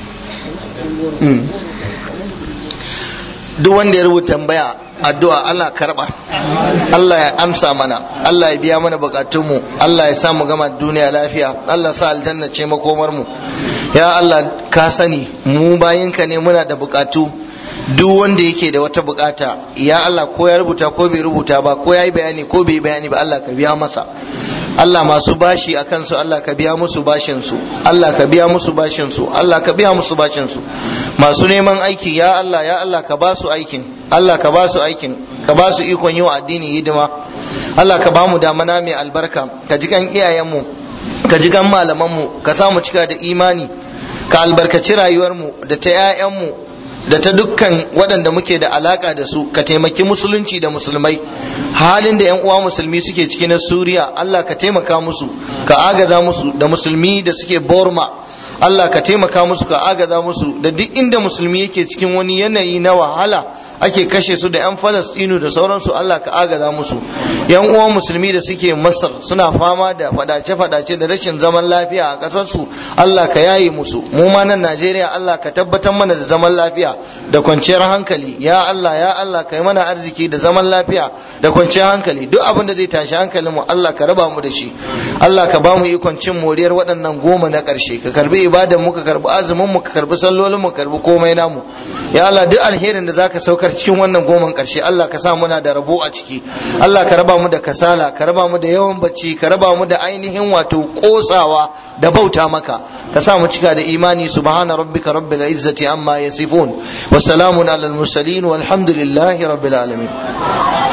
duk wanda ya rubuta tambaya addu'a Allah karba Allah ya amsa mana Allah ya biya mana bukatunmu Allah ya sa mu gama duniya lafiya Allah sa aljanna ce makomar mu ya Allah ka sani mu bayinka ne muna da bukatu duk wanda yake da wata bukata ya Allah ko ya rubuta ko bai rubuta ba ko ya yi bayani ko bai bayani ba Allah ka biya masa Allah masu bashi a kansu Allah ka biya musu bashin su Allah ka biya musu bashin su Allah ka biya musu bashin su masu neman aiki ya Allah ya Allah ka ba su aikin Allah ka ba su aikin ka ba su ikon yi wa addini hidima Allah ka ba mu damana mai albarka ka ji kan iyayenmu ka ji gan malamanmu ka sa mu cika da imani ka albarkaci rayuwarmu da ta 'ya'yanmu da ta dukkan waɗanda muke da alaka da su ka taimaki musulunci da musulmai halin da 'yan uwa musulmi suke ciki na suriya allah ka taimaka musu ka agaza musu da musulmi da suke borma allah ka taimaka musu ka agaza musu da duk inda musulmi yake cikin wani yanayi na wahala ake kashe su da 'yan falastinu da sauransu Allah ka agaza musu yan uwan musulmi da suke masar suna fama da fadace-fadace da rashin zaman lafiya a ƙasarsu Allah ka yaye musu mu ma nan Najeriya Allah ka tabbatar mana da zaman lafiya da kwanciyar hankali ya Allah ya Allah ka yi mana arziki da zaman lafiya da kwanciyar hankali duk abin da zai tashi hankalin mu Allah ka raba mu da shi Allah ka ba mu ikon cin moriyar waɗannan goma na ƙarshe ka karbi ibadan mu ka karbi azumin mu ka karbi sallolin mu ka karbi komai namu ya Allah duk alherin da zaka saukar cikin wannan goman karshe Allah ka sa muna da rabo a ciki Allah ka raba mu da kasala ka raba mu da yawan bacci ka raba mu da ainihin wato kosawa da bauta maka ka sa mu cika da imani subhana rabbika rabbil izzati amma yasifun wa salamun alal mursalin walhamdulillahi rabbil alamin